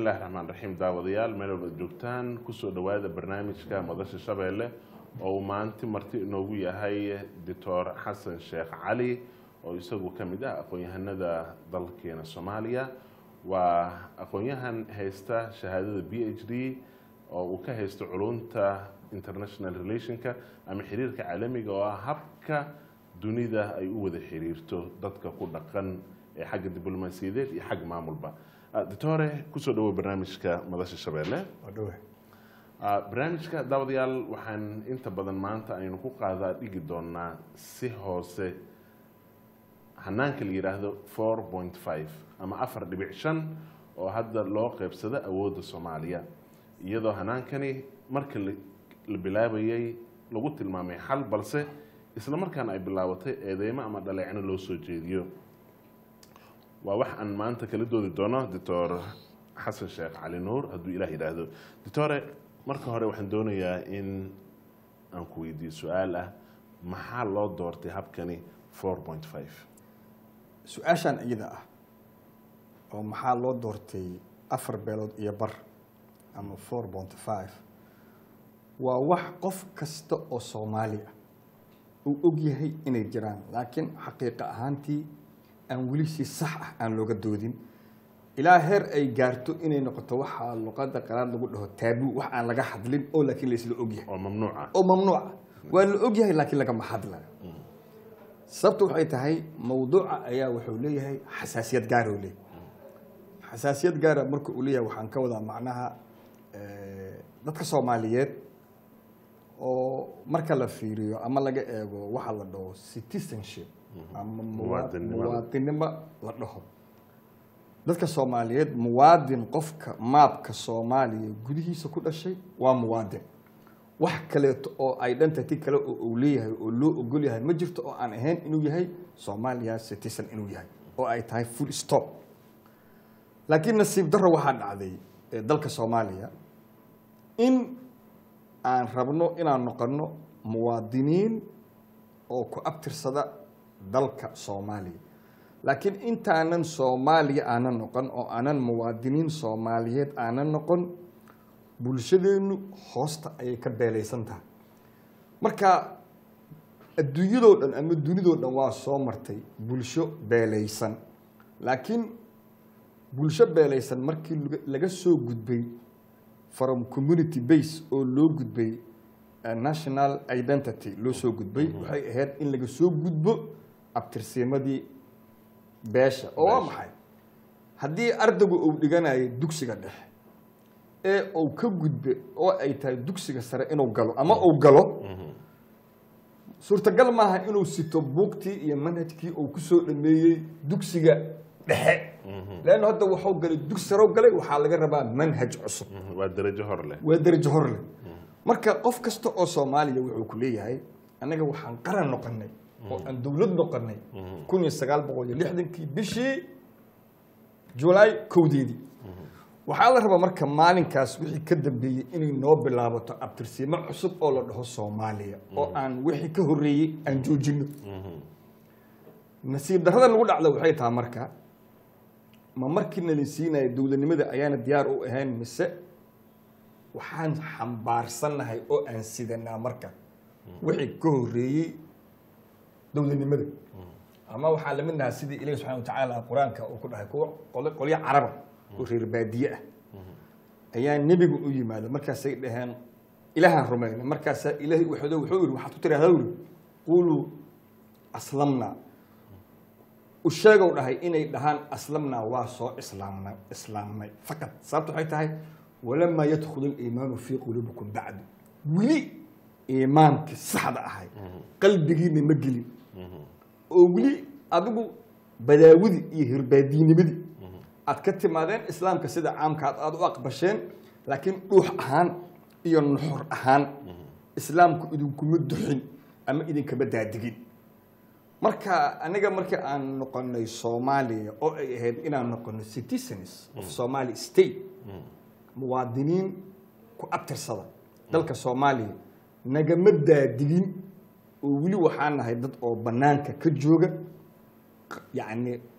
bismillahi raxmaan raxiim daawadayaal meel walba joogtaan kusoo dhowaada barnaamijka madasha shabeelle oo uu maanti marti inoogu yahay doctor xasan sheekh cali oo isagu ka mid ah aqoon-yahanada dalkeena soomaaliya waa aqoon-yahan haysta shahaadada b h d oo uu ka haysto culunta international relationka ama xiriirka caalamiga oo ah habka dunida ay u wada xiriirto dadka ku dhaqan ee xagga diblomaasiyadeed iyo xagga maamulba doctore kusoo dhawow barnaamijka madasha shabeelle barnaamijka daawadayaal waxaan inta badan maanta aynu ku qaadaa dhigi doonaa si hoose hanaanka la yidhaahdo four point five ama afar dhibic shan oo hadda loo qeybsado awoodda soomaaliya iyadoo hanaankani marka la bilaabayay lagu tilmaamay xal balse isla markaana ay bilaabatay eedeymo ama dhaleecno loo soo jeediyo waa wax aan maanta kala doodi doono doctor xasan sheekh cali nuur hadduu ilaah yidhaahdo doctore marka hore waxaan doonayaa in aan ku weydiiyo su-aal ah maxaa loo doortay habkani four point five su-aashaan iyada ah oo maxaa loo doortay afar beelood iyo bar ama four point five waa wax qof kasta oo soomaali ah uu og yahay inay jiraan laakiin xaqiiqa ahaantii aan weli si sax ah aan looga doodin ilaa heer ay gaarto inay noqoto waxaa luqada qaraad lagu dhaho taabuu wax aan laga hadlin oo laakiin laysla ogyahay oo mamnuuc ah oo mamnuuca waa la ogyahay laakiin lagama hadlayo sababta waxay tahay mawduuca ayaa wuxuu leeyahay xasaasiyad gaara u leeyahay xasaasiyad gaara marka uu leeyahay waxaan ka wadaa macnaha dadka soomaaliyeed oo marka la fiiriyo ama laga eego waxa la dhaho citizenship ama muwaadinimo la dhaho dadka soomaaliyeed muwaadin qofka maabka soomaaliya gudihiisa ku dhashay waa muwaadin wax kaleeto oo ay dhantati kale oo uu leeyahay oo loo ogol yahay ma jirto oo aan ahayn inuu yahay soomaaliya citizen inuu yahay oo ay tahay full stop laakiin nasiib darro waxaa dhacday dalka soomaaliya in aan rabno inaan noqono muwaadiniin oo ku abtirsada dalka soomaaliya laakiin intaanan soomaaliya aanan noqon oo aanan muwaadiniin soomaaliyeed aanan noqon bulshadeennu hoosta ayay ka beelaysan tahay marka adduunyadoo dhan ama dunidoo dhan waa soo martay bulsho beelaysan laakiin bulsho beelaysan markii laga soo gudbay from community base oo loo gudbay national identity loo soo gudbay waxay ahayd in laga soo gudbo abtirsiimadii beesha oo waa maxay haddii ardaygu uu dhiganayo dugsiga dhexe ee uu ka gudbe oo ay tahay dugsiga sare inuu galo ama uu galo suurtagal maaha inuu sito buugtii iyo manhajkii uu kusoo dhameeyey dugsiga dhexe leanna hadda waxuu galay dugsi sare galay waxaa laga rabaa manhaj cusub waa darajo hor leh waa darajo hor leh marka qof kasta oo soomaaliya wuxuu ku leeyahay annaga waxaan qaran noqonay oo aan dowlad noqonay kun iyo sagaal boqol iyo lixdankii bishii julaay kowdeedii waxaa la rabaa marka maalinkaas wixii ka dambeeyey inay noo bilaabato abtirsiimo cusub oo la dhaho soomaaliya oo aan wixii ka horreeyey aan joojino nasiib darrada lagu dhacda waxay tahay marka ma markii nalin siinaya dowladnimada ayaana diyaar u ahayn mise waxaan xambaarsannahay oo aan sidanaa marka wixii ka horreeyey dowladnimada ama waxaa lamid nahaa sidii ilahi subxana watacaala qur-aanka uu ku dhahay kuwa qolyo caraba oo reer baadiye ah ayaa nebiga u yimaada markaasay dhaheen ilaahaan rumayna markaasaa ilaahay waxdo wuxuu yidhi waxaad ku tiraahdaa yidhi quluu aslamnaa u sheegow dhahay inay dhahaan aslamnaa waa soo islaamnay islaamnay faqad sababta waxay tahay walamaa yadkhulu aliimaanu fii quluubikum bacdu weli iimaankii saxda ahay qalbigiina ma gelin oo weli adigu badaawidii iyo hirbaadiinimadii aad ka timaadeen islaamka sida caamkaad aada u aqbasheen laakiin dhuux ahaan iyo nuxur ahaan islaamku idinkuma duxin ama idinkama daadigin marka aniga markii aan noqonay soomaaliya oo ay ahayd inaan noqono citizens of somali state muwaadiniin ku abtirsada dalka soomaaliya nagama daadigin oo weli waxaa nahay dad oo banaanka ka jooga yacni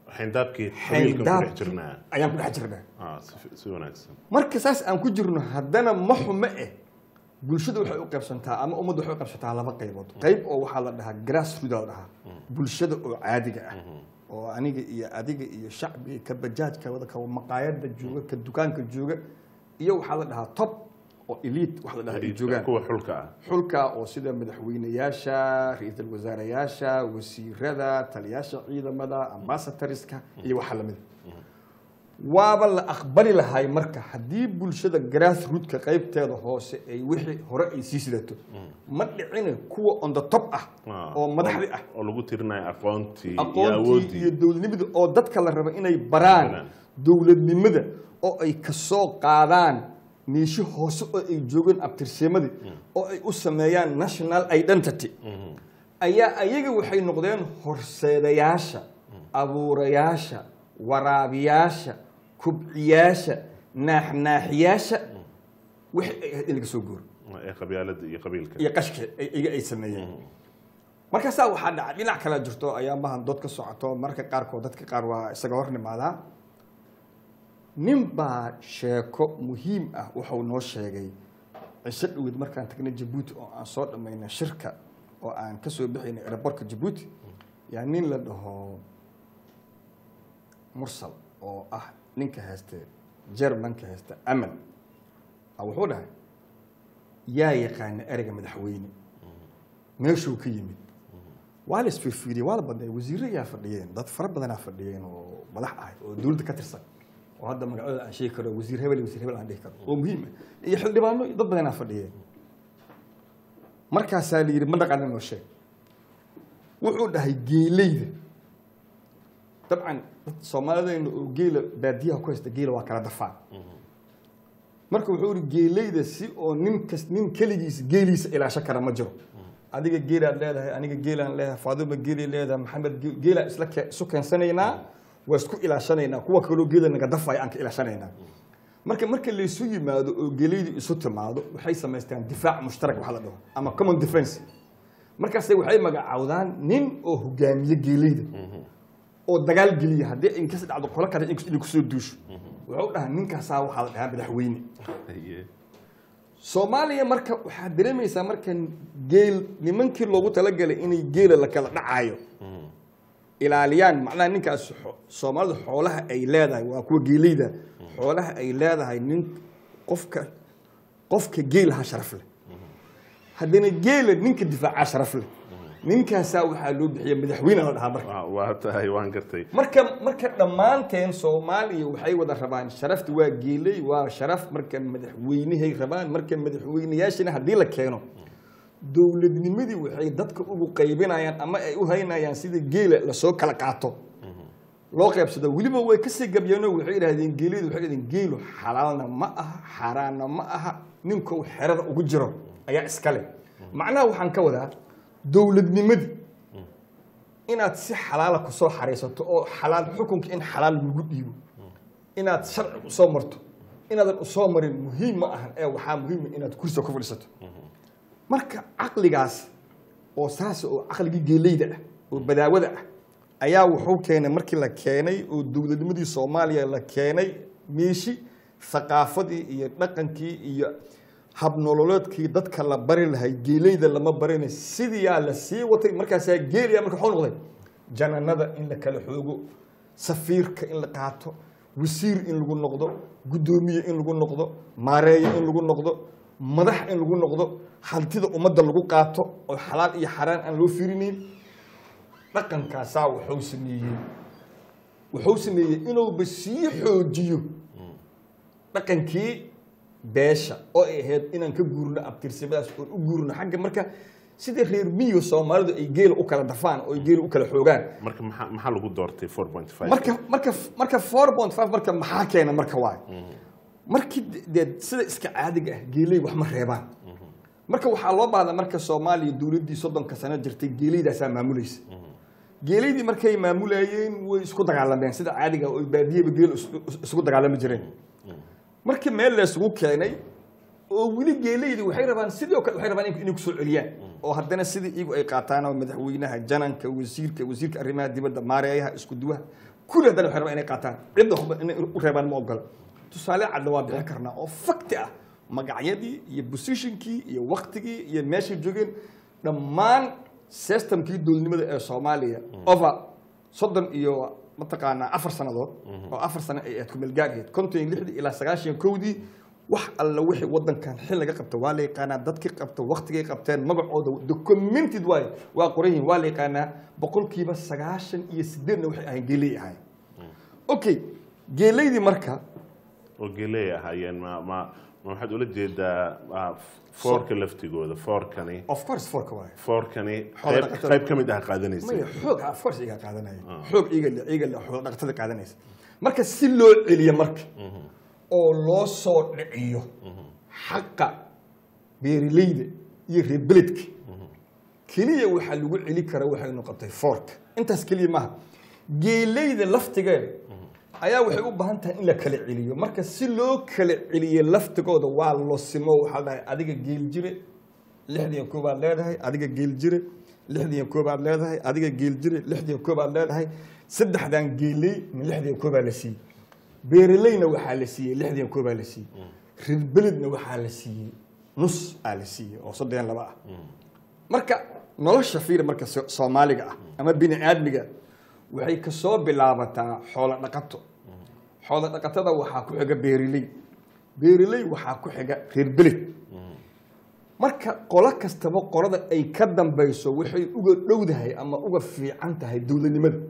xayndaabkii qabiilkan ku dhex xayndaabkii jirnaa ayaan ku dhex jirnaa Ah, si fi- si wanaagsan marka saas aan ku jirno haddana ma xumo eh bulshada waxay u qaybsantaa ama ummadda waxay u qaybsantaa laba qaybood qayb oo waxaa la dhahaa grassroot la dhahaa bulshada oo caadiga ah oo aniga iyo adiga iyo shacbiga ka bajaajka wada ka maqaayada jooga ka dukaanka jooga iyo waxaa la dhahaa top oo elite wax la dhahaa ay joogaan kuwa xulka ah xulka oo sida madaxweyneyaasha ra-iisul wasaarayaasha wasiirada taliyaasha ciidamada ambassadorska iyo waxa lamid waaba la aqbali lahay marka haddii bulshada grassrootka qaybteeda hoose ay wixii hore ay sii sidato ma dhicine kuwa on the top ah Ah, oo madaxdi ah oo lagu tirinayo aqoontii iyo aqoontii iyo awooddii dowladnimada oo dadka la raba inay baraan Baraan. dowladnimada oo ay kasoo qaadaan meeshi hoose oo ay joogeen abtirsiimadii oo ay u sameeyaan national identity ayaa ayaga waxay noqdeen horseedayaasha abuurayaasha waraabiyaasha kubciyaasha naaxnaaxiyaasha wixii ay ahayd in laga soo guuro ee qabyaalada iyo qabiilka iyo qashka ay- iyaga ay sameeyeen markaasaa waxaa dhaca dhinac kale jirto ayaamahan dood ka socoto mararka qaarkood dadka qaar waa isaga hor nimaadaa nin baa sheeko muhiim ah wuxuu noo sheegay cisho dhowed markaan tagnay jabuuti oo aan soo dhammaynay shirka oo aan ka soo bixaynay aerobortka jabuuti yaa nin la dhaho mursal oo ah ninka hayste jermanka haysta amal a wuxuu dhahay yaa yaqaana ereyga madaxweyne meeshuu ka yimid waa la isfiirfiiriyey waa la badnay wasiirro ayaa fadhiyeen dad fara badanaa fadhiyeen oo madax ah oo dowladda ka tirsan oo hadda magacooda aan sheegi karo wasiir hebel iyo wasiir hebel aan dhihi karo oo muhiim ah iyo xildhibaano iyo dad badanaa fadhiyeen markaasaa la yidhi ma dhaqana noo sheeg wuxuu dhahay geeleyda dabcan dad soomaalidayna oo geela baadiyaha ku haysta geela waa kala dafaan marka wuxuu ihi geeleyda si oo nin kas nin keligiisa geeliisa ilaasho kara ma jiro adiga geelaad leedahay aniga geelaan leedahay faaduma geelay leedahay maxamed ge- geelaa isla ke- isu keensanaynaa waa isku ilaashanaynaa kuwa kaloo geela naga dafaya aan ka ilaashanaynaa marka marka laysu yimaado oo geeleydu isu timaado waxay samaystaan difaac mushtarak waxa la dhaho ama common defense markaase waxay magacaawdaan nin oo hogaamiye geeleyda oo dagaal geliya haddii inkas dhacdo qolo kale inay kusoo duusho wuxuu dhahaa ninkaasaa waxaa la dhahaa madaxweyne Haye. soomaaliya marka waxaad dareemaysaa marka geel nimankii loogu talagalay inay geela la kala dhacayo ilaaliyaan macnaha ninkaas xo- soomaalidu xoolaha ay leedahay waa kuwa geeleyda xoolaha ay leedahay nin qofka qofka geelaha sharaf leh haddana geela ninka difaacaa sharaf leh ninkaasaa waxaa loo bixiya madaxweyne la dhahaa marka Waa- waa tahay waan gartay marka marka dhammaanteen soomaaliya waxay wada rabaan sharafta waa geeley waa sharaf marka madaxweynehay rabaan marka madaxweyneyaashina haddii la keeno dowladnimadii waxay dadka ugu qaybinayaan ama ay u haynayaan sida geela lasoo kala qaato loo qaybsado weliba way kasii gabyeenoo waxay idhahdeen geeleydu waxay idhahdeen geelu xalaalna ma aha xaaraanna ma aha ninkou xerada ugu jiro ayaa iskale macnaha waxaan ka wadaa dowladnimadii inaad si xalaala kusoo xaraysato oo xalaal xukunka in xalaal lagu dhiibo inaad sharci usoo marto inaadan usoo marin muhiim ma ahan ee waxaa muhiima inaad kursiga ku fadhiisato marka caqligaas oo saas oo caqligii geeleyda ah oo badaawada ah ayaa wuxuu keenay markii la keenay oo dowladnimadii soomaaliya la keenay meeshi thaqaafadii iyo dhaqankii iyo habnololeedkii dadka la bari lahay geeleyda lama barinay sidiyaa la sii watay markaasaa geeliya marka waxuu noqday jananada in la kala xoogo safiirka in la qaato wasiir in lagu noqdo guddoomiye in lagu noqdo maareeye in lagu noqdo madax in lagu noqdo hantida ummadda lagu qaato oo xalaal iyo xaraan aan loo fiirinayn dhaqankaasaa wuxuu sameeyey wuxuu sameeyey inuuba sii xoojiyo dhaqankii beesha oo ay ahayd inaan ka guurno abtirsimadaas oon u guurno xagga marka sida reer miyo soomaalidu ay geela u kala dafaan oo ay geela u kala xoogaan marka maxaa maxaa lagu doortay 4.5 marka marka marka four point five marka maxaa keena marka waay markii dee sida iska caadiga ah geeley wax ma reebaan marka waxaa loo baahdaa marka soomaaliya dowladdii soddonka sano jirtay geeleydaasaa maamulaysa geeleydii markay maamulayeen way isku dagaalameen sida caadiga ah oo baadiyaba geel is- is- isugu dagaalami jireen markii meel la isugu keenay oo weli geeleydii waxay rabaan sidoo kale waxay rabaan in- inay kusoo celiyaan oo haddana sidii iyagu ay qaataan oo madaxweynaha jananka wasiirka wasiirka arrimaha dibadda maareeyaha isku duwaha kulli haddana waxay rabaan inay qaataan cidda waxba inay u reebaan ma ogola tusaale cadna waa bixin karnaa oo fakti ah magacyadii iyo positionkii iyo waktigii iyo meeshay joogeen dhammaan systemkii dowladnimada ee soomaaliya over soddon iyo mataqaanaa afar sannadood oo afar sano ay ahayd kumeelgaarheed konton iyo lixdii ilaa sagaashan iyo kowdii wax alla wixii wadankan xil laga qabta waa la yaqaanaa dadkii qabta waktigay qabteen magacooda documented waay waa qoran yihiin waa la yaqaanaa boqolkiiba sagaashan iyo sideedna waxay ahayn geeley ahayn okay geeleydii marka oo geley ahaayeen ma ma ma waxaad ula jeedaa ah, foorka laftigooda foorkani of course forka waay foorkani Xoolo qayb dhaqatada. qayb ka mid ah qaadanaysa maya xoog of course iga qaadanaya xoog iga le iga le xoolo dhaqatada qaadanaysa marka si loo celiyo marka oo loo soo dhiciyo xaqa beeraleyda iyo reer beledka keliya waxaa lagu celi kara waxaynu qabtay foorka intaas keliya maaha geeleyda laftigeeda ayaa waxay u baahan tahay in la kala celiyo marka si loo kala celiyo laftigooda waa losimo waxaa dhahay adiga geel jire lixdiyan koobaad leedahay adiga geel jire lixdiyan koobaad leedahay adiga geel jire lixdiyan koobaad leedahay saddexdan geeley min lixdiyan koobaa la siiyey beeraleyna waxaa la siiyey lixdiyan koobaa la siiyey reer beledna waxaa la siiyey nus aa la siiyey oo soddon iyo laba ah marka nolosha fiir marka so- soomaaliga ah ama bini aadmiga waxay kasoo bilaabataa xoolo dhaqato xoolo dhaqatada waxaa ku xiga beeriley beeriley waxaa ku xiga reer beled marka qolo kastaba qolada ay ka dambayso waxay uga dhowdahay ama uga fiican tahay dowladnimada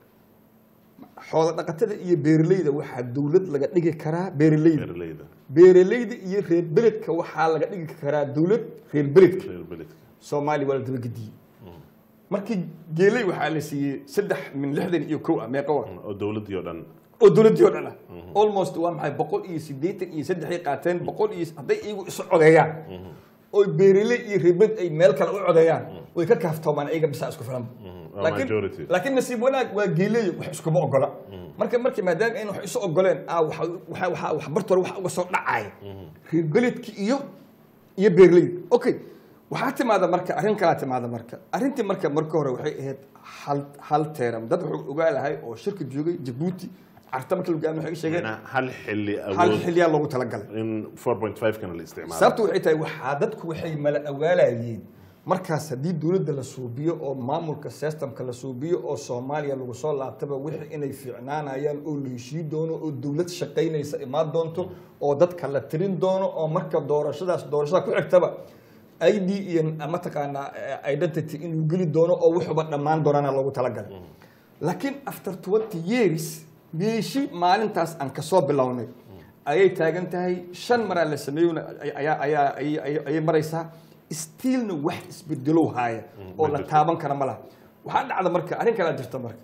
xoolo dhaqatada iyo beeraleyda waxaa dowlad laga dhigi karaa beeraleyda beeraleyda beeraleyda iyo reer beledka waxaa laga dhigi karaa dowlad reer beledka reer beledka soomaaliya waa la dabagediyey markii geeley waxaa la siiyey saddex min lixdan iyo kow ah meeqa wa oo dowladdii oo dhan oo dowladdii oo dhan ah almost waa maxay boqol iyo siddeetan iyo saddexay qaateen boqol iyo hadday iyagu isu codeeyaan oo beeraley iyo reebed ay meel kale u codeeyaan way ka kaaftoomaan iyaga bisaa isku filan waa laakiin majority. laakiin nasiib wanaag waa geeleey wax iskuma ogola marka markii maadaama ayna wax isu ogoleen ah waxa waxa waxa wax bartoor wax uga soo dhacaya reer beledki iyo iyo beeraleyda okay waxaa timaada marka arrin kalaa timaada marka arrintii marka marka hore waxay ahayd hal hal teeram dad wuxuu ogaa lahay oo shirka joogay jabuuti carta marka lagu waxay sheegeen Macnaha hal xilli hal awood xilliyaa loogu talagalay in 4.5 kana la isticmaalo sababtu waxay tahay waxaa dadku waxay mala awaalayeen markaas haddii dowladda la suubiyo oo maamulka systemka la suubiyo oo soomaaliya lagu soo laabtaba wixii inay fiicnaanayaan oo la heshii doono oo dowlad shaqaynaysa imaan doonto oo dadka la tirin doono oo marka doorashadaas doorashada ku xigtaba id iyo mataqaanaa eh, identity inuu geli doono oo wuxuba dhammaan doonana loogu talagalay laakiin after 20 years meeshii maalintaas aan kasoo bilownay ayay taagan tahay shan maraa la sameeyona ayaa ayaa ayay- ayay ayay maraysaa stiilna wax isbedelow haaya oo ma la jirto. taaban kara ma laha waxaa dhacda marka arrin kalaa jirta marka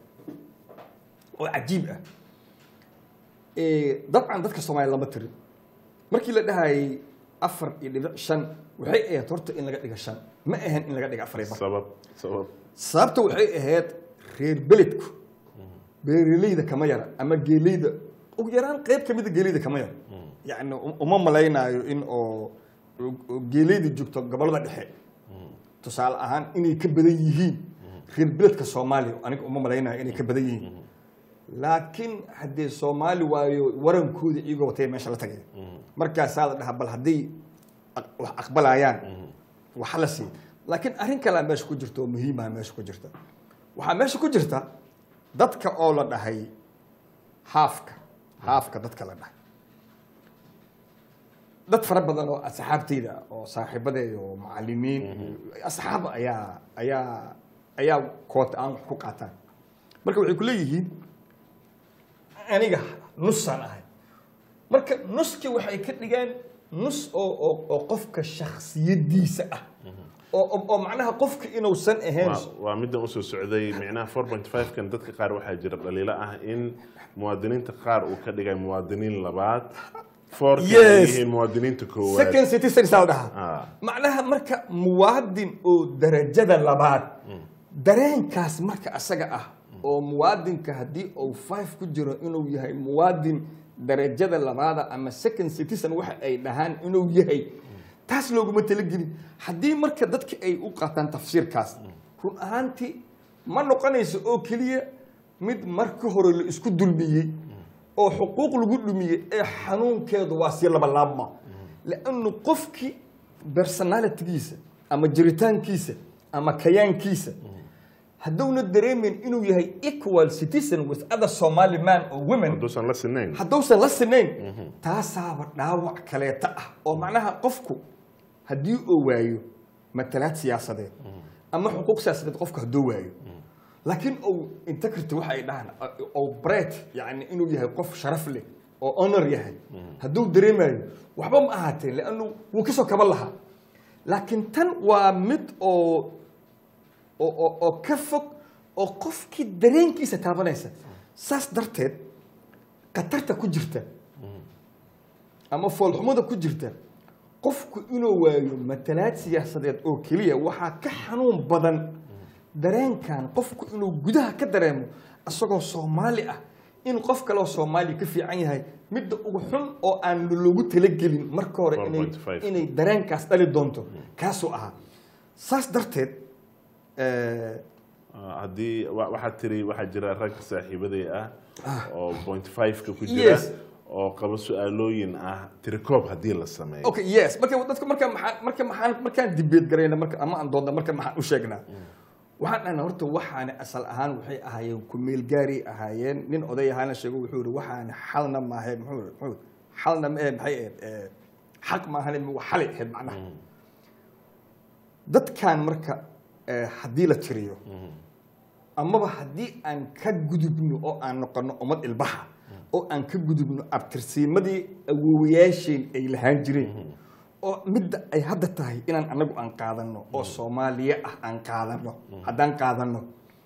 oo cajiib ah Eh, dabcan dadka soomaaliya lama tirin markii la dhahayay afar iyo dhibic shan waxay ahayd horta in laga dhiga shan ma ahan in laga dhiga afar iyo bar sabab sabab sababta waxay ahayd reer beledku beeraleyda kama yara ama geeleyda ugu yaraan qayb ka mida geeleyda kama yara yacni u- uma malaynaayo in oo oo geeleyda joogto gobollada dhexe tusaale ahaan inay ka badan yihiin reer beledka soomaaliya aniga uma malaynayo inay ka badan yihiin laakiin haddee soomaali waayo warankooda iyagoo watay meesha la tagay markaasaa la dhahaa bal hadday aq- wax aqbalayaan waxa la siiya laakiin arrin kalea meesha ku jirta oo muhiimaha meesha ku jirta waxaa meesha ku jirta dadka oo la dhahay haafka haafka dadka la dhahay dad fara badan oo asxaabtayda ah, oo saaxiibadeeda oo macalimiin asxaab ayaa ayaa ayaa koota aan wax ku qaataan marka waxay ku leeyihiin aniga nusaan ahay marka nuskii waxay ka dhigeen nus oo oo oo qofka shakhsiyadiisa ah oo oo- oo macnaha qofka inuusan ahayn waa- waa middan usoo socday micnaha 4.5 kan dadka qaar waxaa jira dhaliilo ah in muwaadiniinta qaar uu ka dhigay muwaadiniin labaad foorka ay Yes. yihiin muwaadiniinta koowaad second citizen saa la dhahaa Ah. macnaha marka muwaadin oo darajada labaad dareenkaas marka asaga ah oo muwaadinka haddii uu five ku jiro inuu yahay muwaadin darajada labaada ama second citizen waxa ay dhahaan inuu yahay taas looguma talagelin haddii marka dadka ay u qaataan tafsiirkaas run ahaantii ma noqonayso oo keliya mid marka hore la isku dulmiyey oo xuquuq lagu dhumiyey ee xanuunkeedu waa sii labalaabma lannu qofkii personalitigiisa ama jiritaankiisa ama kayaankiisa hadduuna dareemin inuu yahay equal citizen with other somali man or women hadduusan la sinayn hadduusan la sinayn taasaaba dhaawac kaleeta ah oo macnaha qofku haddii uu waayo matalaad siyaasadeed ama xuquuq siyaasadeed qofku hadduu waayo laakiin ou integrity waxa ay dhahaan ou bret yani inuu yahay qof sharaf leh oo honor yahay hadduu dareemayo waxba ma ahaateen leannu wuu kasoo kaban lahaa laakiin tan waa mid oo oo oo oo ka fog oo qofkii dareenkiisa taabanaysa saas darteed khatarta ku jirta ama foolxumada ku jirta qofku inuu waayo matalaad siyaasadeed oo keliya waxaa ka xanuun badan dareenkan qofku inuu gudaha ka dareemo isagoo soomaali ah in qof kaleoo soomaaliya ka fiican yahay midda ugu xun oo aan loogu talagelin marka hore inay 4.5. inay dareenkaas dhali doonto kaasuu ahaa saas darteed eh, Ah, haddii wa- waxaad tiri waxaa jira rag saaxiibaday ah oo point five-ka ku jira Yes. oo qaba su-aalooyin ah tirikoob haddii la sameeyo okay yes marka dadka marka maxaa marka maxaan markaan debate garayna marka ama aan doodna marka maxaan u sheegnaa waxaan dhahnaa horta waxaana asal ahaan waxay ahaayeen kumeel gaari ahaayeen nin oday ahaana sheego wuxuu yihi waxaana xalna maahe muxuu yihi- muxuu yihi, xalna ma ahe maxay ahayd eh, xaq maahane waa xalay ahayd macnaha dadkan marka eh, haddii la tiriyo amaba haddii aan ka gudubno oo aan noqono ummad ilbaxa oo aan ka gudubno abtirsiimadii awoowayaasheen ay lahaan jireen oo midda ay hadda tahay inaan anagu aan qaadano oo soomaaliya ah aan qaadano haddaan qaadano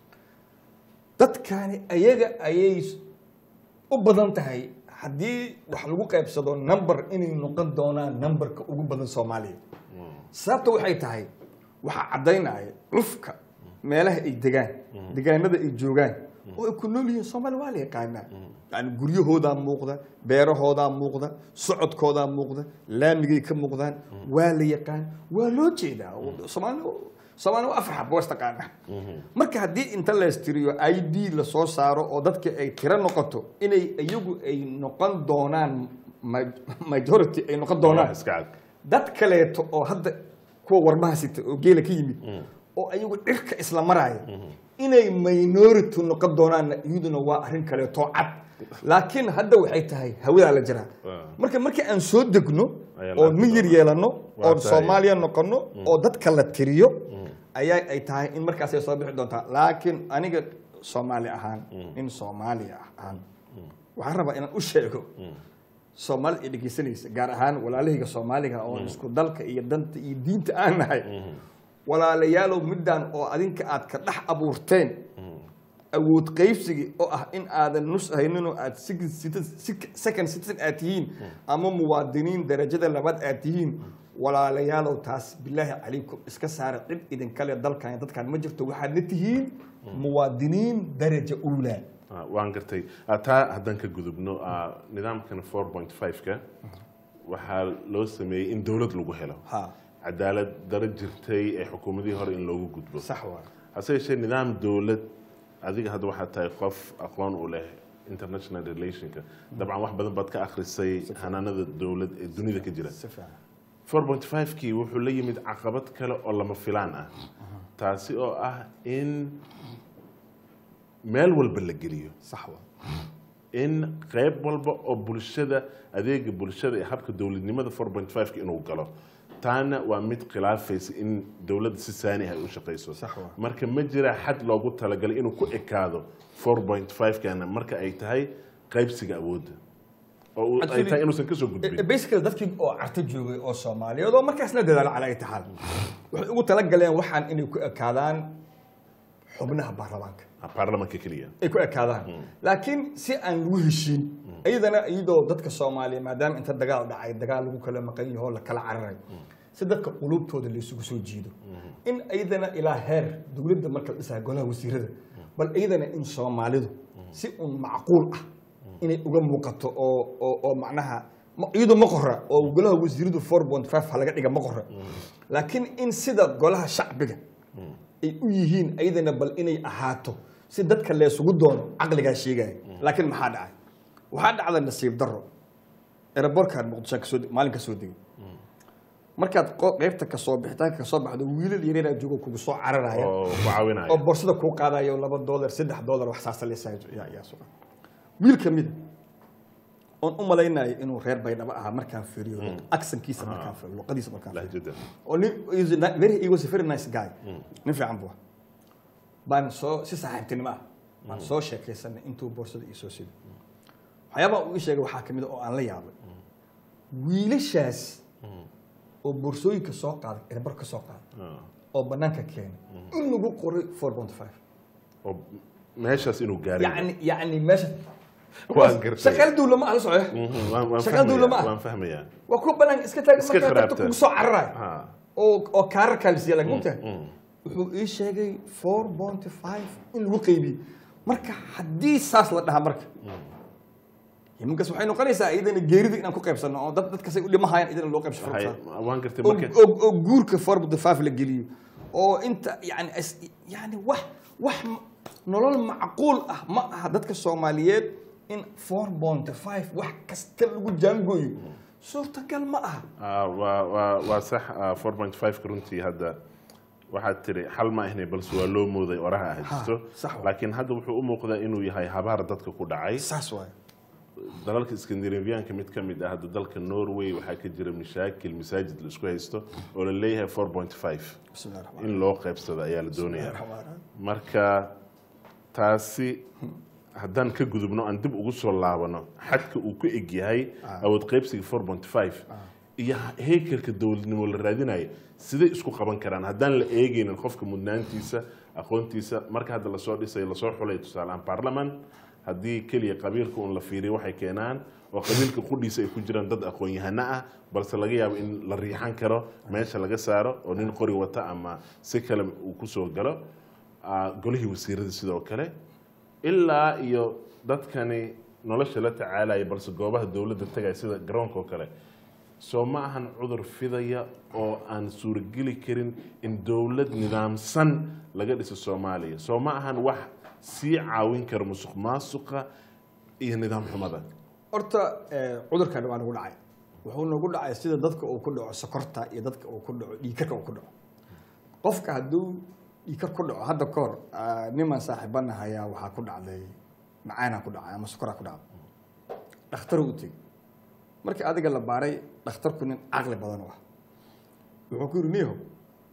dadkani ayaga ayay u badan tahay haddii wax lagu qaybsado number inay noqon doonaan numberka ugu badan soomaaliya sababta waxay tahay waxaa caddaynaya cufka meelaha ay degaan degaanada ay joogaan oo ay ku nool yihiin soomaali waa la yaqaanaa yani guryahoodaa muuqda beerahoodaa muuqda socodkoodaa muuqda laamigay ka muuqdaan waa la yaqaan waa loo jeedaa soomaali soomaali waa afar xab waa istaqaana marka haddii inta leestiriyo i d lasoo saaro oo dadka ay tiro noqoto inay iyagu ay noqon doonaan ma- majority ay noqon doonaan iska cad dad kaleeto oo hadda kuwa warmaha sita oo geela ka yimid oo ayagu dhirka isla maraya inay minority noqon doonaanna iyaduna waa arrin kaleeto cad laakiin hadda waxay tahay hawadaa la jiraa Ah. marka markii aan soo degno Ayaa oo la miyir arki yeelano Waa oo tahay. soomaaliya noqono oo dadka la tiriyo ayaa ay tahay in markaas ay soo bixi doontaa laakiin aniga soomaali ahaan in soomaaliya ahaan waxaan rabaa inaan u sheego soomaali ay dhegeysanaysa gaar ahaan walaalahayga soomaaliga oo isku dalka iyo danta iyo diinta aan nahay walaalayaalow midaan oo adinka aad ka dhex abuurteen awood qaybsigi oo ah in aadan nus hayninoo aad second citizen- sec- second citizen aad tihiin ama muwaadiniin darajada labaad aad tihiin walaalayaalow taas bilaahi calaykum iska saara cid idinkale dalkan dadkan ma jirto waxaadna tihiin muwaadiniin daraja uulaa Ah, waan gartay Ah, taa haddaan ka gudubno ah, nidaamkan 4.5ka waxaa loo sameeyey in dowlad lagu helo ha cadaalad daro jirtay ee xukuumadihii hore in loogu gudbo sax waa hase yeeshee nidaam dowlad adiga hadda waxaad tahay qof aqoon u leh international relationka dabcan wax badan baad ka akhrisay hanaanada dowlad ee dunida ka jira si fiican 4.5kii wuxuu la yimid caqabad kale oo lama filaan ah taasi oo ah in meel walba la geliyo sax waa in qayb walba oo bulshada adeega bulshada ee habka dowladnimada 4.5 inuu galo taana waa mid khilaafaysa in dowladda si saani ah ay u shaqayso Sax waa. marka ma jira xad loogu talagalay inuu ku ekaado 4.5 kana marka ay tahay qaybsiga awoodda oo uu- ay Actually- tahay inuusan kasoo gudbin basically dadkii oo carto joogay oo soomaaliyeed oo markaasna dadaalo cala itaxaal waxay ugu talagaleen waxaan inay ku ekaadaan xubnaha baarlamaanka baarlamanka keliya ay ku ekaadaan laakiin si aan lagu heshiin iyadana iyadoo dadka soomaaliya maadaama inta dagaal dhacay dagaal lagu kala maqan yaho la kala cararay si dadka qulubtooda la isugu soo jiido in iyadana ilaa heer dowladda marka la dhisaha golaha wasiirada bal iyadana in soomaalidu si un macquul ah inay uga muuqato oo oo oo macnaha ma- iyadu ma qora oo golaha wasiiradu four point five ha laga dhiga ma qora laakiin in sida golaha shacbiga ay u yihiin ayadana bal inay ahaato si dadka leesugu doono caqligaa sheegaya laakiin maxaa dhacay waxaa dhacda nasiib daro eraborkaan muqdisho kasoo maalin kasoo degay markaad qo- qeybta kasoo bixitaanka kasoo baxdo wiilal yareeraa joogo kugu soo cararaya oo ku caawinaya oo boorsada kuu qaadayo laba dolar saddex dolar wax saasa leesaa yaa sugan wiil ka mida oon u malaynayo inuu reer baydhabo ahaa markaan fiiriyo aksankiisa markaan fiiriyo luqadiisa markaan fiiriyo lahjada oo nin is a ni- very he was a very nice guy nin fiican buu ahaa. baan soo si saaxiibtinimo ah baan soo sheekaysanay intuu boorsada ii soo siday waxyaabaha uu ii sheegay waxaa kamid a oo aan la yaabay wiilashaas oo boorsooyinka soo qaaday erbar ka soo qaaday Ah. oo banaanka keenay in lagu qoray four point five oo meeshaas inuu gaaray يعني يعني ماشي Waan gartay. shaqal dawla ma aha socoy Mhm, waan- waan shaqada dawla ma fahmayaa, aha. waan fahmayaa waa ku banaan iska taag Iska markaa kharaabta. dadka kugu soo cararay Ha. oo oo kaarar kaalisiya laga mugtahay mm. wuxuu ii sheegay four point five in lagu qeybiyo marka haddii saas la dhahaa marka iminkaas waxay noqonaysaa iyadana geerida inaan ku qaybsano oo dad dadkasay u dhimahayaan iyadana loo qaybsano Hay- waan gartay oo marka oo- oo guurka four point five la geliyo oo inta yani is- yani wax wax m- nolol macquul ah ma aha dadka soomaaliyeed in four point five wax kasta lagu jaangooyo suurtagal ma aha Ah, waa waa waa sax ah, 4.5 runtii hadda waxaad tiri xal ma ahne balse waa loo mooday oraha ah jirto sax waa. laakiin hadda wuxuu u muuqdaa inuu yahay habaar dadka ku dhacay saas waaye dalalka skandinaviyaanka mid ka mid ah hadda dalka norway waxaa ka jira mashaakil masaajid la isku haysto oo la leeyahay 4.5 bismillahi raxmaan in loo qaybsado ayaa la doonayaa raxiim marka taasi haddaan ka gudubno aan dib ugu soo laabano xadka uu ku eg yahay awood qaybsiga 4.5 iyo heekelka dowladnimo la raadinayo siday isku qaban karaan haddaan la eegaynin qofka mudnaantiisa aqoontiisa marka hadda lasoo dhisay lasoo xulay tusaalehaan baarlaman haddii keliya qabiilka un la fiiriyo waxay keenaan oo qabiilka qudhiisa ay ku jiraan dad aqoon-yahano ah balse laga yaabo in la riixan karo meesha laga saaro oo nin qori wata ama si kale uu kusoo galo Ah, golihii wasiirada sidoo kale ilaa iyo dadkani nolosha la tacaalaya balse goobaha dowladda tagaya sida garoonka oo kale soo ma ahan cudur fidaya oo aan suurogeli karin in dowlad nidaamsan laga dhiso soomaaliya soo ma ahan wax sii caawin kara musuq maasuqa iyo nidaam xumada horta eh, cudurkan waa nagu dhacay wuxuu nagu dhacay sida dadka uu ku dhaco sokorta iyo dadka uu ku dhaco dhiikarka uu ku dhaco qofka hadduu dhiikar ku dhaco hadda ka hor ah, niman saaxiibana hayaa waxaa ku dhacday macaanaa ku dhacay ama sokoraa ku dhacday dhakhtaru u tegey markii adiga la baaray dhakhtarku nin caqli badan u ah wuxuu ku yidhi niyahow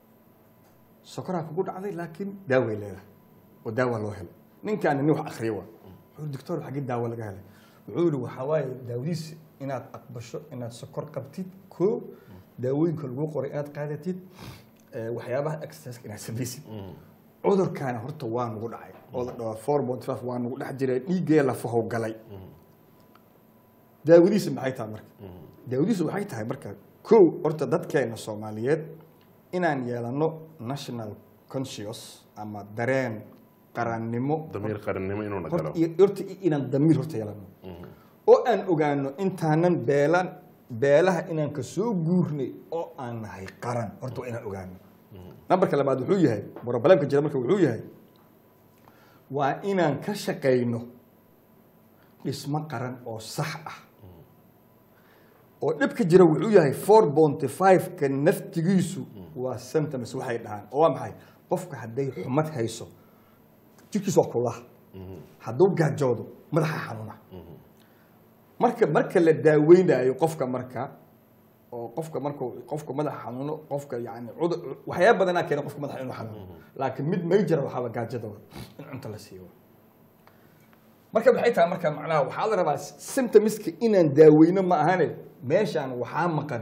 sokoraa kugu dhacday laakiin daaway leedahay oo daawa loo helay ninkaani nin wax akhriya waa wuxuu yidhi doctor xaggee daawo laga helay wuxuu yidhi waxaa waaye daawadiisa inaad aqbasho inaad sokor qabtid koo daawooyinka lagu qoray inaad qaadatid eh, waxyaabaha exercise inaad samaysid cudurkaana horta waa nagu dhacay oo la dhaho four point five waa nagu dhex jiray dhiiggee lafahow galay daawadiisa maxay tahay marka daawadiisa waxay tahay marka kow horta dadkeena soomaaliyeed inaan yeelano national conscious ama dareen qarannimo damiir qarannimo inuuna horta galo iyo- horta inaan damiir horta yeelano oo aan ogaano intaanan beelan beelaha inaan ka soo guurnay oo aan nahay qaran horta waa inaan ogaano nambarka labaad wuxuu yahay brobalemka jira marka wuxuu yahay waa inaan ka shaqayno dhismo qaran oo sax ah oo dhibka jira wuxuu yahay four bonty five-ka naftigiisu waa symptoms waxay dhahaan oo waa maxay qofka hadday xumad hayso jirkiisa waa kulaha hadduu gaajoodo madaxa xanuuna marka marka la daaweynayo qofka marka oo qofka marka qofka madaxa xanuuno qofka yani cudur waxyaaba badanaa keena qofka madaxa inuu xanuuno laakiin mid major waxaaba gaajada wa in cunto la siiyo marka maxay tahay marka macnaha waxaa la rabaa symptomska inaan daaweyno ma ahane meeshaan waxaa maqan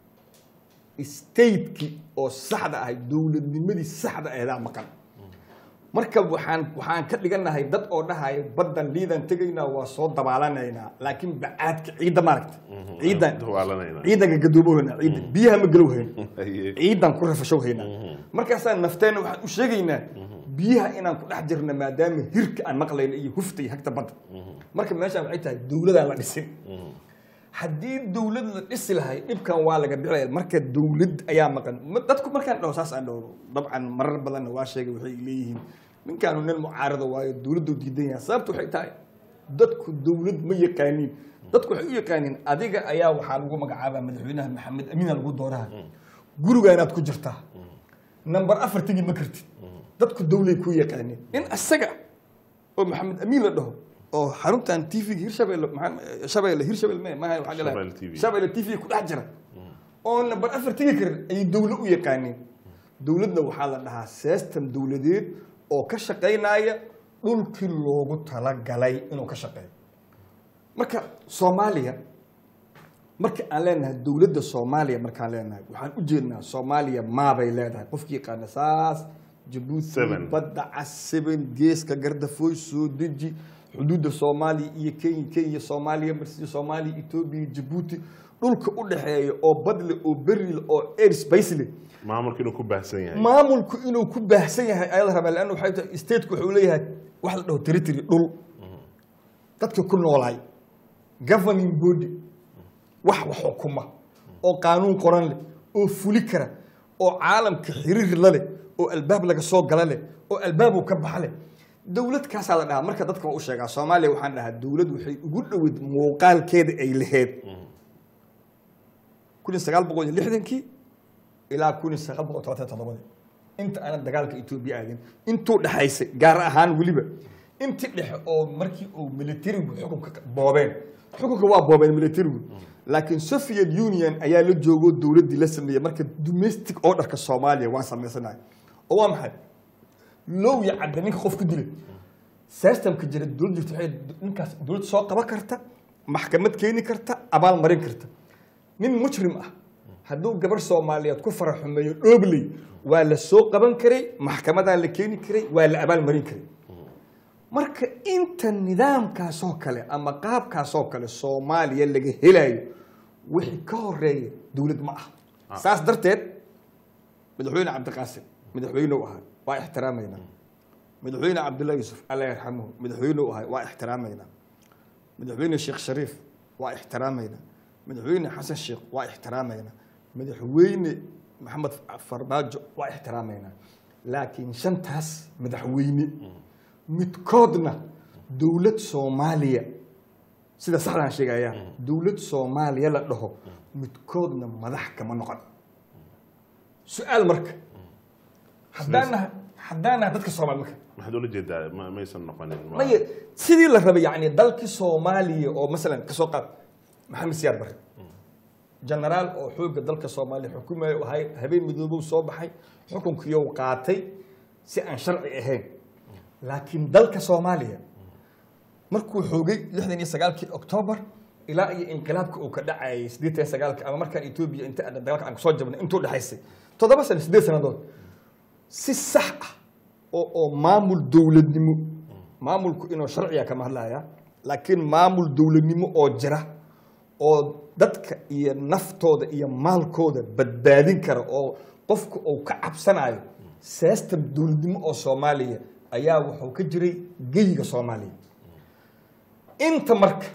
stateki oo saxda ahay dowladnimadii saxda aheedaa maqan marka waxaan waxaan ka dhiganahay dad oo dhahaya baddan liidan tegaynaa waa soo dabaalanaynaa laakiin bacaadka ciidda maaragta ciidan dawaalanayna ciidanka gadoobohayna ciidda biyaha ma galow hayn Haye. ciidan ku rafashow haynaa markaasaan nafteena waxaan u sheegaynaa biyaha inaan ku dhex jirna maadaama hirka aan maqlayno iyo hufta iyo hagta badda marka meeshaan waxay tahay dowladaan la dhisin haddii dowlad la dhisi lahay dhibkan waa laga dhicilaya marka dowlad ayaa maqan Ma- dadku markaan dhaho saas aan dhaho dabcan marar badanna waa sheegay waxay leeyihiin ninkaanu nin mucaarada waayo dowladdu diidan yahay sababtu waxay tahay dadku dowlad ma yaqaaniin dadku waxay u yaqaaniin adiga ayaa waxaa lagu magacaabaa madaxweynaha maxamed amiina lagu dooraha guriga inaad ku jirtaa number afar tegi ma kartid dadku dowlay ku yaqaaniin in asaga oo maxamed amiin la dhaho oo xaruntan tvga hirshabelle maxaa- shabeelle hirshabelle me maaha waxaa la Shabeelle TV. shabeelle tv ku dhex jira oo number afar tegi karin ayay dowlad u yaqaaniin dowladna waxaa la dhahaa system dowladeed oo ka shaqaynaya dhulkii loogu talagalay inuu ka shaqeeyo marka soomaaliya marka aan leenahay dowladda soomaaliya markaan leenahay waxaan u jeednaa soomaaliya maabay leedahay qofkii yaqaana saas jabuuti Seven. badda cas seven geeska gardafooy soo deji xuduudda soomaaliya iyo kenya kenya soomaaliya marsi soomaaliya etoobiya jabuuti dhulka u dhexeeya oo badle oo berile oo airspace leh maamulka inuu ku baahsan yahay maamulku inuu ku baahsan yahay ayaa la rabaa leanna waxay tahay stateku wuxuu leeyahay wax la dhaho territory dhul dadka ku noolaay governing body wax wax xukuma oo qaanuun qoran leh oo fuli kara oo caalamka xiriir la leh oo albaab laga soo gala leh oo albaab uu ka baxa leh dowlad kaasaa la dhahaa marka dadka waa u sheegaa soomaaliya waxaan dhahaa dowlad waxay ugu dhoweyd muuqaalkeeda ay laheyd kun iyo sagaal boqol iyo lixdankii ilaa kun iyo sagaal boqol todobaatan iyo toddobadii inta aanan dagaalka etoobiya aadin intuu dhexaysay gaar ahaan weliba intii dhexe oo markii uu militarigu xukunka boobeen xukunka waa boobeen militarigu laakiin soviet union ayaa la joogo dowladdii la sameeyey marka domestic orderka soomaaliya waan samaysanahay oo waa maxay low iyo cadda ninka qof ku dilay systemka jira dowlad jirta waxay ninkaas dowlad soo qaban karta maxkamad keeni karta abaal marin karta nin mujrim ah hadduu gabar soomaaliyeed ku fara xumeeyo dhoobley waa la soo qaban karay maxkamadaa la keeni karay waa la abaal marin karay marka inta nidaamkaasoo kale ama qaabkaasoo kale soomaaliya laga helayo wixii ka horeeya dowlad ma ah saas darteed madaxweyne cabdiqaasim madaxweyne u ahaa waa ixtiraamaynaa madaxweyne cabdullahi yuusuf alla yarxamuhu madaxweyne u ahaa waa ixtiraamaynaa madaxweyne sheekh shariif waa ixtiraamaynaa madaxweyne xasan sheekh waa ixtiraamaynaa madaxweyne maxamed farmaajo waa ixtiraamaynaa laakiin shantaas madaxweyne midkoodna dowlad soomaaliya sida saxdaan sheegaya dowlad soomaaliya la dhaho midkoodna madax kama noqon su-aal marka haddaan nahay haddaan nahay dadka soomaali marka maxaad ula jeedaa ma maysan noqonin ma- maya sidii la rabay yani dalkii soomaaliya oo masalan kasoo qaad maxamed siyaad barre genaraal oo xoogga dalka soomaaliya xukumaya u ahay habeen midoobow soo baxay xukunkiiyou qaatay si aan sharci ahayn laakiin dalka soomaaliya markuu xoogay lixdan iyo sagaalkii octoobar ilaa iyo inqilaabka uu ka dhacayay siddeetan iyo sagaalka ama markaan etoobiya inta aan dagaalka aan kusoo jabnay intuu dhexaysay toddoba sano siddeed sannadood si sax ah oo oo maamul dowladnimo maamulku inuu sharciga kama hadlaya laakiin maamul dowladnimo oo jira oo dadka iyo naftooda iyo maalkooda badbaadin kara oo qofku uu ka cabsanayo system dowladnimo oo soomaaliya ayaa wuxuu ka jiray geyiga soomaaliya inta marka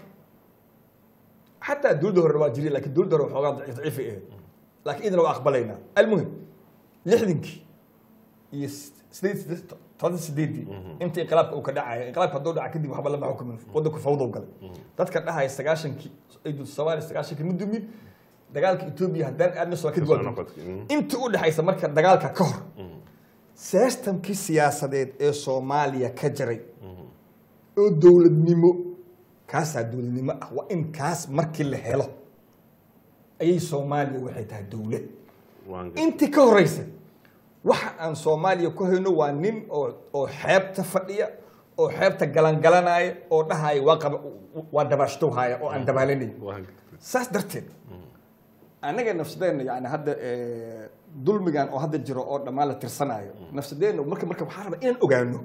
xataa dowladda hore waa jiray lakiin dowladda hore waxoogaa daciif daciifay ahayd laakiin idina waa aqbalaynaa almuhim lixdankii iyo sideed toban sideedii inta inqilaabka uu ka dhacaya inqilaabka hadduu dhaca kadib waxba lama xukumin waddanku fawdow galay dadka dhahaya sagaashankii ciidu soomaaliya sagaashankii ma dumin dagaalka etoobiya haddaan aadna soo kadib waa Soo dumin. noqotay, mm. inta u dhexaysa marka dagaalka ka hor systemkii siyaasadeed ee soomaaliya ka jiray oo dowladnimo kaasaa dowladnimo ah waa in kaas markii la helo ayay soomaaliya waxay tahay dowlad waan ga- intii ka horeysa waxa aan soomaaliya ku hayno waa nin oo oo xeebta fadhiya oo xeebta galangalanaya oo dhahaya waa qaba waa dabaashtow haya oo aan dabaalanayn waan ga- saas darteed anaga nafsadeenna yani hadda eh, dulmigan oo hadda jiro oo dhammaan la tirsanayo nafsadeenna marka marka waxaa rabaa inaan ogaano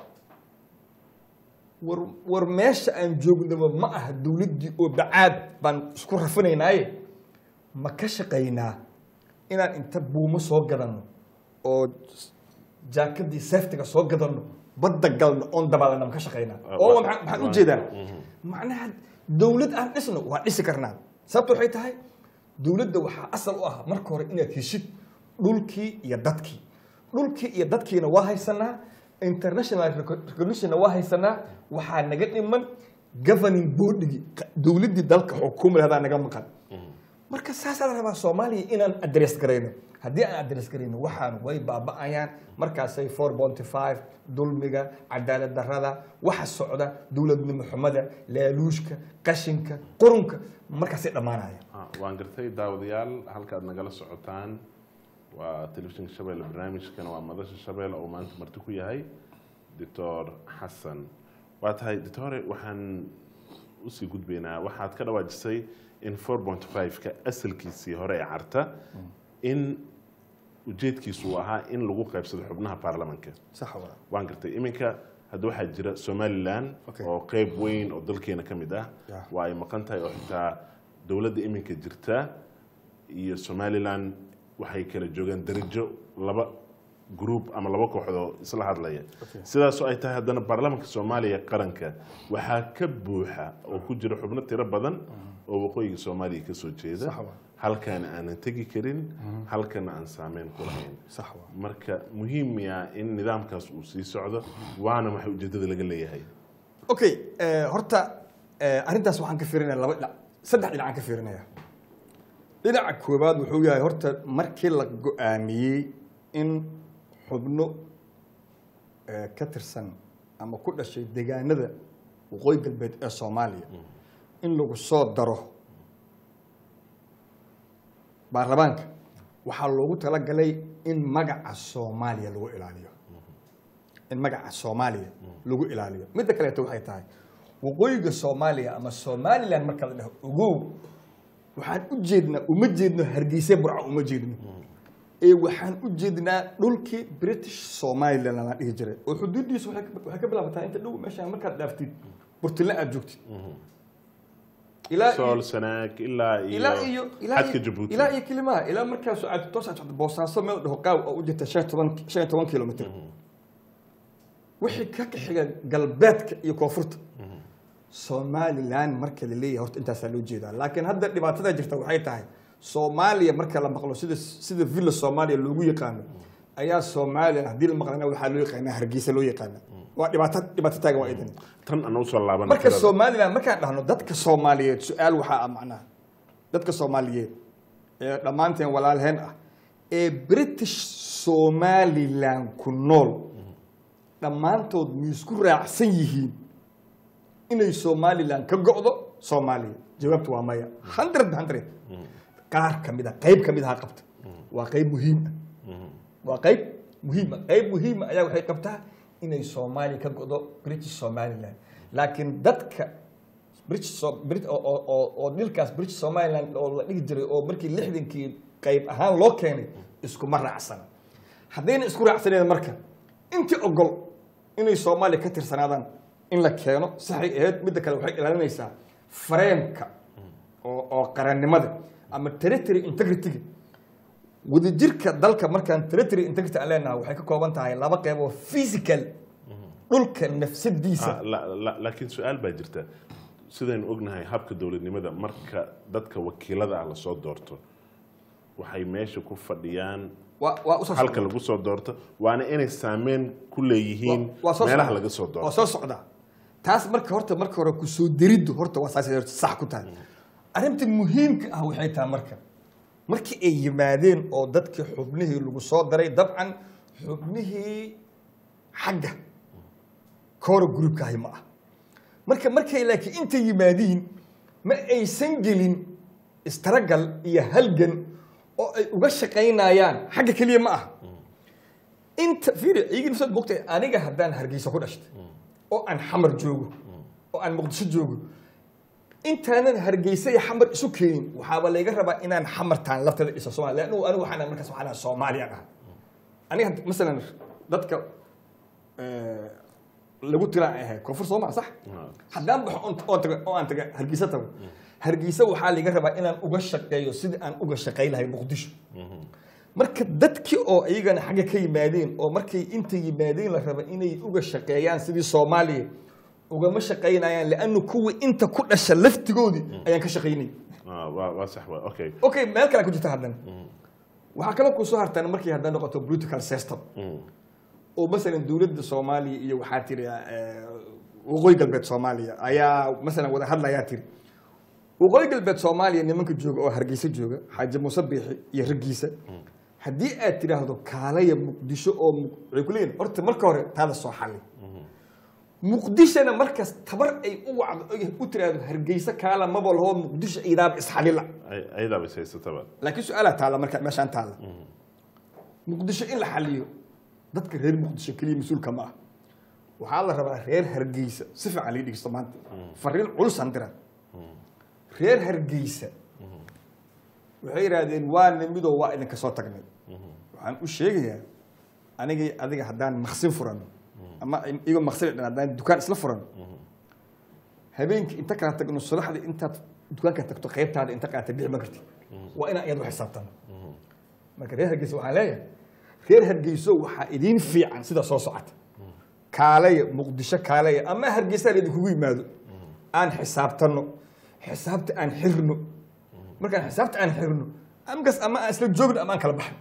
war war meesha aan joognaba ma aha dowladdii oo bacaad baan isku rafinaynaaye ma ka shaqaynaa inaan inta buumo soo gadano oo jaakadii seeftiga soo gadano badda galno oon dabaalana ma ka shaqaynaa Ah, oo wa- maxaa- maxaan wa- ujeedaa mhm. macnaha dowlad aan dhisno waa dhisi karnaa sababta waxay tahay dowladda waxaa asal u ah marka hore inaad heshid dhulkii iyo dadkii dhulkii iyo dadkiina waa haysanaa international recognition waa haysanaa waxaa naga dhiman governing boardigi dowladdii dalka xukumi lahadaa naga maqan marka saasaa la rabaa soomaaliya inaan address garayno haddii aan address garayno waxaan way baaba'ayaan markaasay four bonty five dulmiga cadaalad darrada waxa socda dowladnimo xumada laaluushka qashinka qurunka markaasay dhammaanaya Ah, waan gartay daawadayaal halka aad nagala socotaan waa telefishinka shabeelle barnaamijkana waa madasha shabeelle oo maanta marti ku yahay doctor xasan waa tahay doctore waxaan usii gudbaynaa waxaad ka dhawaajisay in 4.5 ka asalkiisii hore ee carta in ujeedkiisu uu ahaa in lagu qaybsado xubnaha baarlamanka sax waa waan gartay iminka hadda waxaa jira somalilan Okay. oo qeyb weyn oo dalkeena ka mid ah Yeah. waa ay maqan tahay oo xitaa dowladda iminka jirta iyo somalilan waxay kala joogaan darajo laba group ama laba kooxdoo isla hadlaya Okay. sidaasoo ay tahay haddana baarlamaanka soomaaliya qaranka waxaa ka buuxa oo ku jira xubno tiro badan oo waqooyiga soomaaliya kasoo jeeda Sax waa. halkaana aanan tegi karin halkana aan saameyn ku lahayn sax waa marka muhiim ya in nidaamkaas uu sii socdo waana waxa ujeedada laga leeyahay okay eh, horta eh, arrintaas waxaan ka fiirinaya laba dhinac saddex dhinacaan ka fiirinaya dhinaca koowaad wuxuu yahay horta markii la go-aamiyey in xubno eh, ka tirsan ama ku dhashay deegaanada waqooyi galbeed ee soomaaliya in lagu soo daro baarlamaanka waxaa loogu talagalay in magaca soomaaliya lagu ilaaliyo in magaca soomaaliya lagu ilaaliyo midda kaleeto waxay tahay waqooyiga soomaaliya ama somaliland marka la dhaho ogow waxaan u jeednaa uma jeedno hargeysa burca uma jeedno ee waxaan u jeednaa dhulkii british somaliland la dhihi jiray oo xuduudiisu waxay ka- waxay ka bilaabataa inta dhow meeshaan markaad dhaaftid burtile aad joogtid ilaa sool sanaag ilaa ilaa iyo iyo ilaa xadka iyo- jabuuti ilaa iyo kilimaha ilaa markaas aad toos aad socdo boosaaso meel dhaho qaaw oo u jirta shan iyo toban shan iyo toban kilomitr wixii ka xiga galbeedka iyo koonfurta somaliland marka la leeyahay horta intaasaa loo jeedaa laakiin hadda dhibaatada jirta waxay tahay soomaaliya marka la maqlo sida sida villa soomaaliya loogu yaqaano ayaa somaliland haddii la maqlana waxaa loo yaqaanaa hargeysa loo yaqaana waa dhibaato dhibaato taagan waa idan tan aan usoo laaban marka somaliland markaan dhahno dadka soomaaliyeed su-aal waxaa ah macnaha dadka soomaaliyeed ee dhammaanteen walaalheen ah ee british somaliland ku nool dhammaantood miisku raacsan yihiin inay somaliland ka go'do soomaaliya jawaabtu waa maya hundred hundred qaar ka mid a qayb ka mid aha qabta waa qayb muhiim ah waa qayb muhiima qayb muhiima ayaa waxay qabtaa inay soomaaliya ka go'do british somaliland laakiin dadka british so- Brit- oo- oo- oo- oo dhilkaas british somaliland oo la dhigi jiray oo markii lixdankii qayb ahaan loo keenay iskuma raacsana haddayna isku raacsaneed marka intii ogol inay soomaaliya ka tirsanaadaan in la keeno saxay ahayd midda kale waxay ilaalinaysaa fareemka oo oo qarannimada ama territory integrity-ga wadajirka dalka markaan territory integrity aan leenahay waxay ka kooban tahay laba qeyb oo physical dhulka nafsadiisa Ah, la- la- laakiin su-aal baa jirta sidaynu ognahay habka dowladnimada marka dadka wakiilada ah lasoo doorto waxay meesha ku fadhiyaan waa waa usoo halka lagu soo doorto waana inay saameyn ku leeyihiin waa soo meelaha socdaa. laga soo waa doorto soo socdaa taas marka horta marka hore ku soo deriddu horta waa saas horta sax ku tahay arrinta muhiimka ah waxay tahay marka markii ay yimaadeen oo dadkii xubnihii lagu soo daray dabcan xubnihii xagga koora groupkaahi ma ah marka markay laakiin inta yimaadiin ma aysan gelin istaragal iyo halgan oo ay uga shaqaynayaan xagga keliya ma ah inta fiiri iyagii nafsad mogtay aniga haddaan hargeysa ku dhashtay oo aan xamar joogo oo aan muqdisho joogo intaanan hargeysa iyo xamar isu keenin waxaaba layga rabaa inaan xamartaan lafteeda dhiso soomaaliya anigu anigu waxaan markaas waxaan ahaa soomaaliyaan ah aniga hadda- masalan dadka eh, lagu tilaan ay ahayd koonfur soomaa sax haddaan baxo oon- oon tago oo aan taga hargeysa tago hargeysa waxaa layga rabaa inaan uga shaqeeyo sidii aan uga shaqey lahay muqdisho marka dadkii oo iyagana xagga ka yimaadeen oo markay inta yimaadeen la raba inay uga shaqeeyaan sidii soomaaliya ugama shaqaynayaan liannu kuwii inta ku dhasha laftigoodii ayaan ka shaqaynay Ah, waa waa sax waa okay okay meel kale ku jirta haddana waxaa kaloo kusoo hartaan markii hadday noqoto political system Mm. oo masalan dowladda soomaaliya iyo waxaa tiri eh, waqooyi galbeed soomaaliya ayaa masalan wada hadlayaa tiri waqooyi galbeed soomaaliya nimanka jooga oo hargeysa jooga xaaji muuse biixi iyo raggiisa haddii aad tidhaahdo kaalaya muqdisho oo Muq- waxay ku leeyihin horta marka hore taada soo xalli muqdishona markaas tabar ay u wacdo ay u tiraahdo hargeysa kaala maba lahoo muqdisho idaaba isxalila Ay- ayadaaba is haysataba laakiin su-aalaa taalla marka meeshaan taalla muqdisho in la xaliyo dadka reer muqdisho keliya mas-uulka ma ah waxaa la rabaa reer hargeysa si fiican lii dhigsto maanta fariin culusan dira reer hargeysa waxay yidhaahdeen waa nimidoo waa idinka soo tagnay waxaan u sheegayaa anigay adiga haddaan maqsin furan ama igo maqsin dhan haddaan dukaan isla furan habeenkii inta kala tagno subaxdii intaad dukaanka tagto qaybtaada inta qaata bixi ma karti waa inaan iyadu xisaabtano marka reer hargeysa waxaan leeyahay reer hargeyso waxaa idiin fiican sida soo socota kaalaya muqdisho kaalaya ama hargeysa laydinkugu yimaado aan xisaabtano xisaabta aan xirno markaan xisaabta aan xirno amkas ama aan isla joogno ama aan kala baxno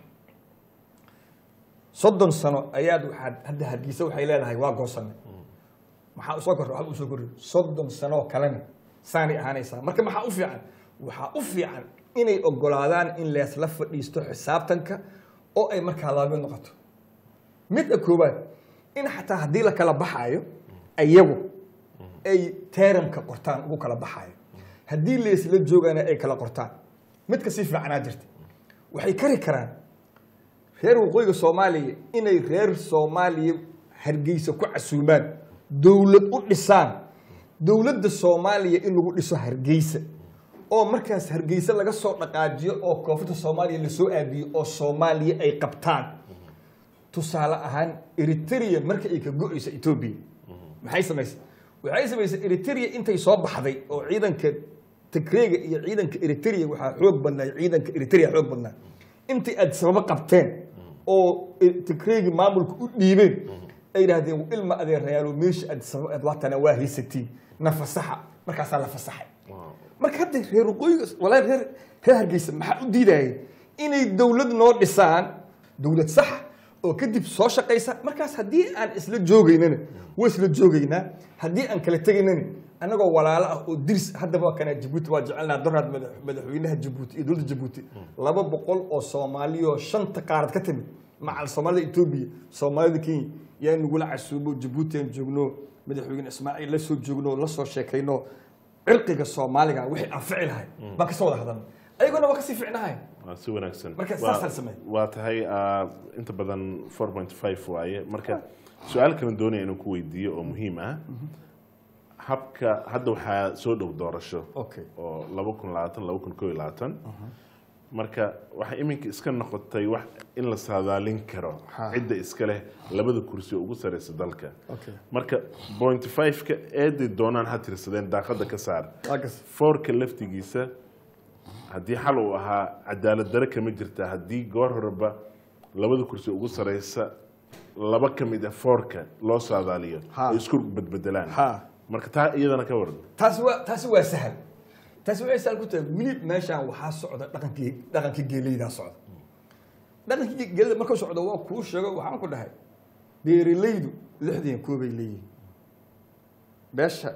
soddon sano ayaad waxaad hadda hargeysa waxay leedahay waa goosanay maxaa usoo korra waxba usoo korri soddon sanoo kalena saanay ahaanaysaa marka maxaa u fiican waxaa u fiican inay ogolaadaan in leesla fadhiisto xisaabtanka oo ay markaa laba mid noqoto midda koowaad in xataa haddii la kala baxaayo ayagu ay teeramka qortaan ugu kala baxaayo haddii leesla joogana ay kala qortaan mid kasii fiicanaa jirta waxay kari karaan reer waqooyiga soomaaliya inay reer soomaaliya hargeysa ku casuumaan dowlad u dhisaan dowladda soomaaliya in lagu dhiso hargeysa oo markaas hargeysa laga soo dhaqaajiyo oo koonfurta soomaaliya lasoo aadiyo oo soomaaliya ay qabtaan tusaale ahaan eritrea marka ay ka go-eyso etoobiya maxay samaysay waxay samaysay eritrea intay soo baxday oo ciidanka tigreega iyo ciidanka eritrea waxaa xoog badnaa ciidanka eritrea xoog badnaa intay aad sababo qabteen oo tigreegi maamulka u dhiibeen ay yidhaahdeen ilma adeerayaalo meesha aad sabab aad waatana waa haysatiin na fasaxa markaasaa la fasaxay marka hadda reer waqooyiga walaa reer reer hargeysa maxaa u diidayay inay dowlad noo dhisaan dowlad saxa oo kadib soo shaqaysa markaas haddii aan isla joogaynana waa isla joogaynaa haddii aan kala tegaynana annagoo walaalo ah oo diris haddaba kana jabuuti waa jecelnaa doraad madax- madaxweynaha jabuuti iyo dowladda jabuuti laba boqol oo soomaaliyoo shanta qaarad ka timid macal soomaalida etoobiya soomaalida kenya yaa nagula casuubo jabuuti aan joogno madaxweyne ismaaciil la soo joogno la soo sheekayno cirqiga soomaaliga wixii anfici lahay baan kasoo wada hadalnay ayagona waa kasii ficnahay waa si wanaagsan Marka Waa- saas hal samee. waa tahay ah, inta badan 4.5 waaye marka su-aal kale doonaya inuu ku weydiiyo oo muhiim ah habka hadda waxaa soo dhow doorasho Okay. oo laba kun labaatan laba kun koo iyo labaatan marka waxay iminka iska noqotay wax in la saadaalin karo Ha. cidda iska leh labada kursi oo ugu sareysa dalka Okay. marka point five-ka eeday doonaan ha tirsadeen daaqada ka saar Waa kas- foorka laftigiisa haddii xal uu ahaa cadaalad dare kama jirta haddii goor horeba labada kursi ugu sareysa laba ka mid ah foorka loo saadaaliyo Ha. ay isku bedbedelaan Ha. marka taa iyadana ka waran taasi waa taasi waa sahal taasi waxay sahal ku tahay weli meeshaan waxaa socda dhaqankii dhaqankii geeleydaa socda dhaqankii geeleyda markuu socdo waa kuu sheego waxaan ku dhahay beeralaydu lixdan koobay leeyihiin beesha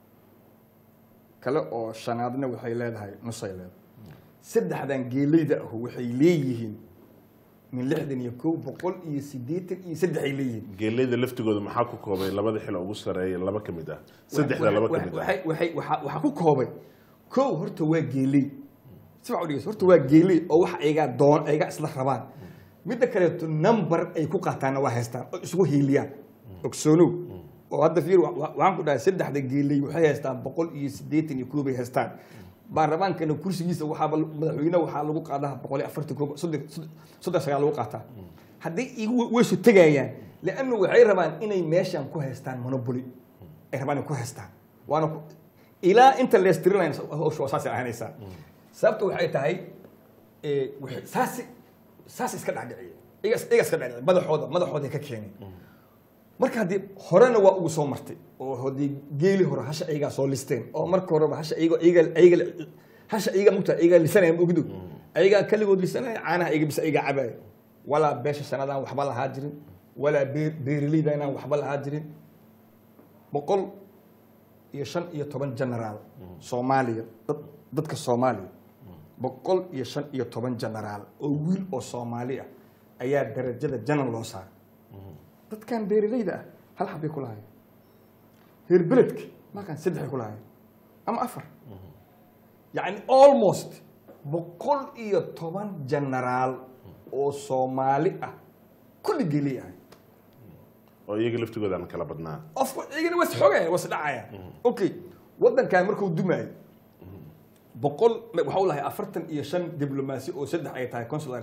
kale oo shanaadna waxay leedahay nusay leedahay saddexdan geeleyda ahu waxay leeyihiin min lixdan iyo kow boqol iyo siddeetan iyo saddex ay leeyihiin geeleyda laftigooda maxaa ku koobay labada xil oo ugu sareeya laba ka mid ah saddexda laba ka mid ah waxay waxay waxaa waxaa ku koobay kow horta waa geeley si fiican u dhegeyso horta waa geeley oo wax ayagaa doon ayagaa isla rabaan midda kaleeto number ay ku qaataanna waa haystaan oo isugu hiiliyaan ogsoonow oo hadda fiir wa- wa- waxaan ku dhahay saddexda geeley waxay haystaan boqol iyo siddeetan iyo koobay haystaan baarlamaankana kursigiisa waxaaba madaxweyne waxaa lagu qaadaa boqol iyo afartan koob soddon soddon- soddon sagaal lagu qaataa haddii igu waysu tegayaan leannu waxay rabaan inay meeshan ku haystaan monopoly ay rabaan inay ku haystaan waana ku- ilaa inta leestirinaya hawsha waa saasay ahaanaysaa sababta waxay tahay eh, waxay- saasi saas iska dhacdhiciya iga iga iska dhacdhiciya madaxooda madaxooda ka keenay marka haddii horena waa ugu soo martay oo haddii geeli hore hasha ayagaa soo listeen oo marka horeba hasha iyago iyaga iyaga hasha iyagaa mugta iyagaa lisanaya ma ogdo ayagaa kaligood lisanaya caanaha iyaga bisa iyagaa cabaya walaa beesha sanadaan waxba lahaa jirin walaa beer beeraleyda inaan waxba lahaa jirin boqol iyo shan iyo toban generaal soomaaliya dad dadka soomaaliya boqol iyo shan iyo toban generaal oo wiil oo soomaali ah ayaa darajada janan loo saaray dadkan beeraleyda ah hal xabbay ku lahaayeen reer beledka markaan saddexay ku lahaayeen ama afar yacni almost boqol iyo toban generaal oo soomaali ah kulli geeley ahay oo iyaga laftigoodaan kala badnaa of course iyagana was xogaya was dhacaya okay waddankan markuu dumaayo boqol waxa u lahay afartan iyo shan diblomaasi oo saddex ay tahay consular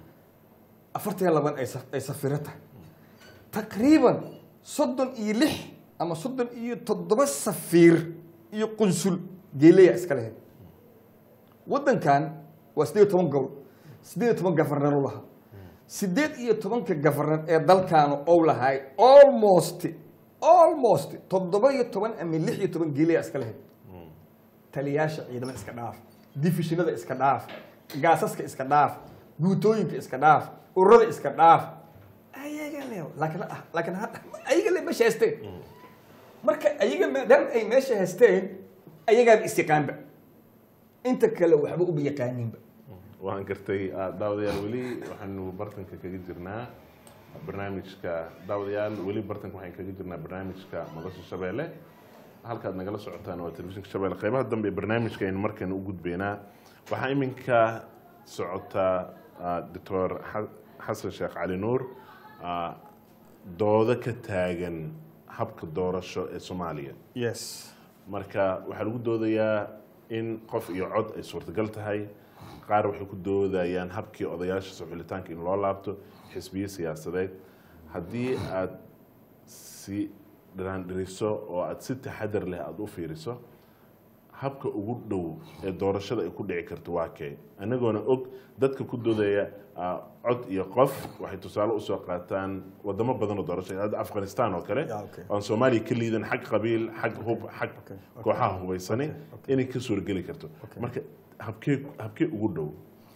afartan iyo laban ay sa- ay safiro tahay taqriiban soddon iyo lix ama soddon iyo toddoba safiir iyo qunsul geeleya iska lahayd waddankan waa siddeed iyo toban gobol siddeed iyo toban gafarnar u lahaa siddeed iyo tobanka gafarnar ee dalkaanu ou lahay almost almost toddoba iyo toban ama lix iyo toban geeleya iska lahayd taliyaasha ciidamada iska dhaaf difishinada iska dhaaf gaasaska iska dhaaf guutooyinka iska dhaaf ururada iska dhaaf ayaga le laakiin ah laakiin hadda ayaga le meesha haysteen marka ayaga maadaama ay meesha haysteen ayagaaba isyaqaanba inta kale waxba uba yaqaaninba waan gartay ah, daawadayaal weli waxaanu bartanka kaga jirnaa barnaamijka daawadayaal weli bartanka waxaan kaga jirnaa barnaamijka madasha shabeelle halkaad nagala socotaan waa telefishinka shabeelle qeybaha dambe ee barnaamijka aynu markan u gudbaynaa waxaa iminka socota ah, doctor xa- xasan sheekh cali nuur ah, doodo ka taagan habka doorasho ee soomaaliya yes marka waxaa lagu doodayaa in qof iyo cod ay suurtagal tahay qaar waxay ku doodayaan habkii odayaasha soo xulitaanka in loo laabto xisbiyo siyaasadeed haddii aad si dhiraandhiriso oo aad si taxadar leh aada u fiiriso habka ugu dhow ee doorashada ay ku dhici karto waa kee anagoona og dadka ku doodaya ah, cod iyo qof waxay tusaale usoo qaataan wadamo badan oo doorasho hadda afghanistan oo kale Yeah, okay. aan soomaaliya ka liidan xag qabiil xag hub xag okay, kooxaha hubaysani okay, okay. inay ka suurgeli karto marka habkee habkee ugu dhow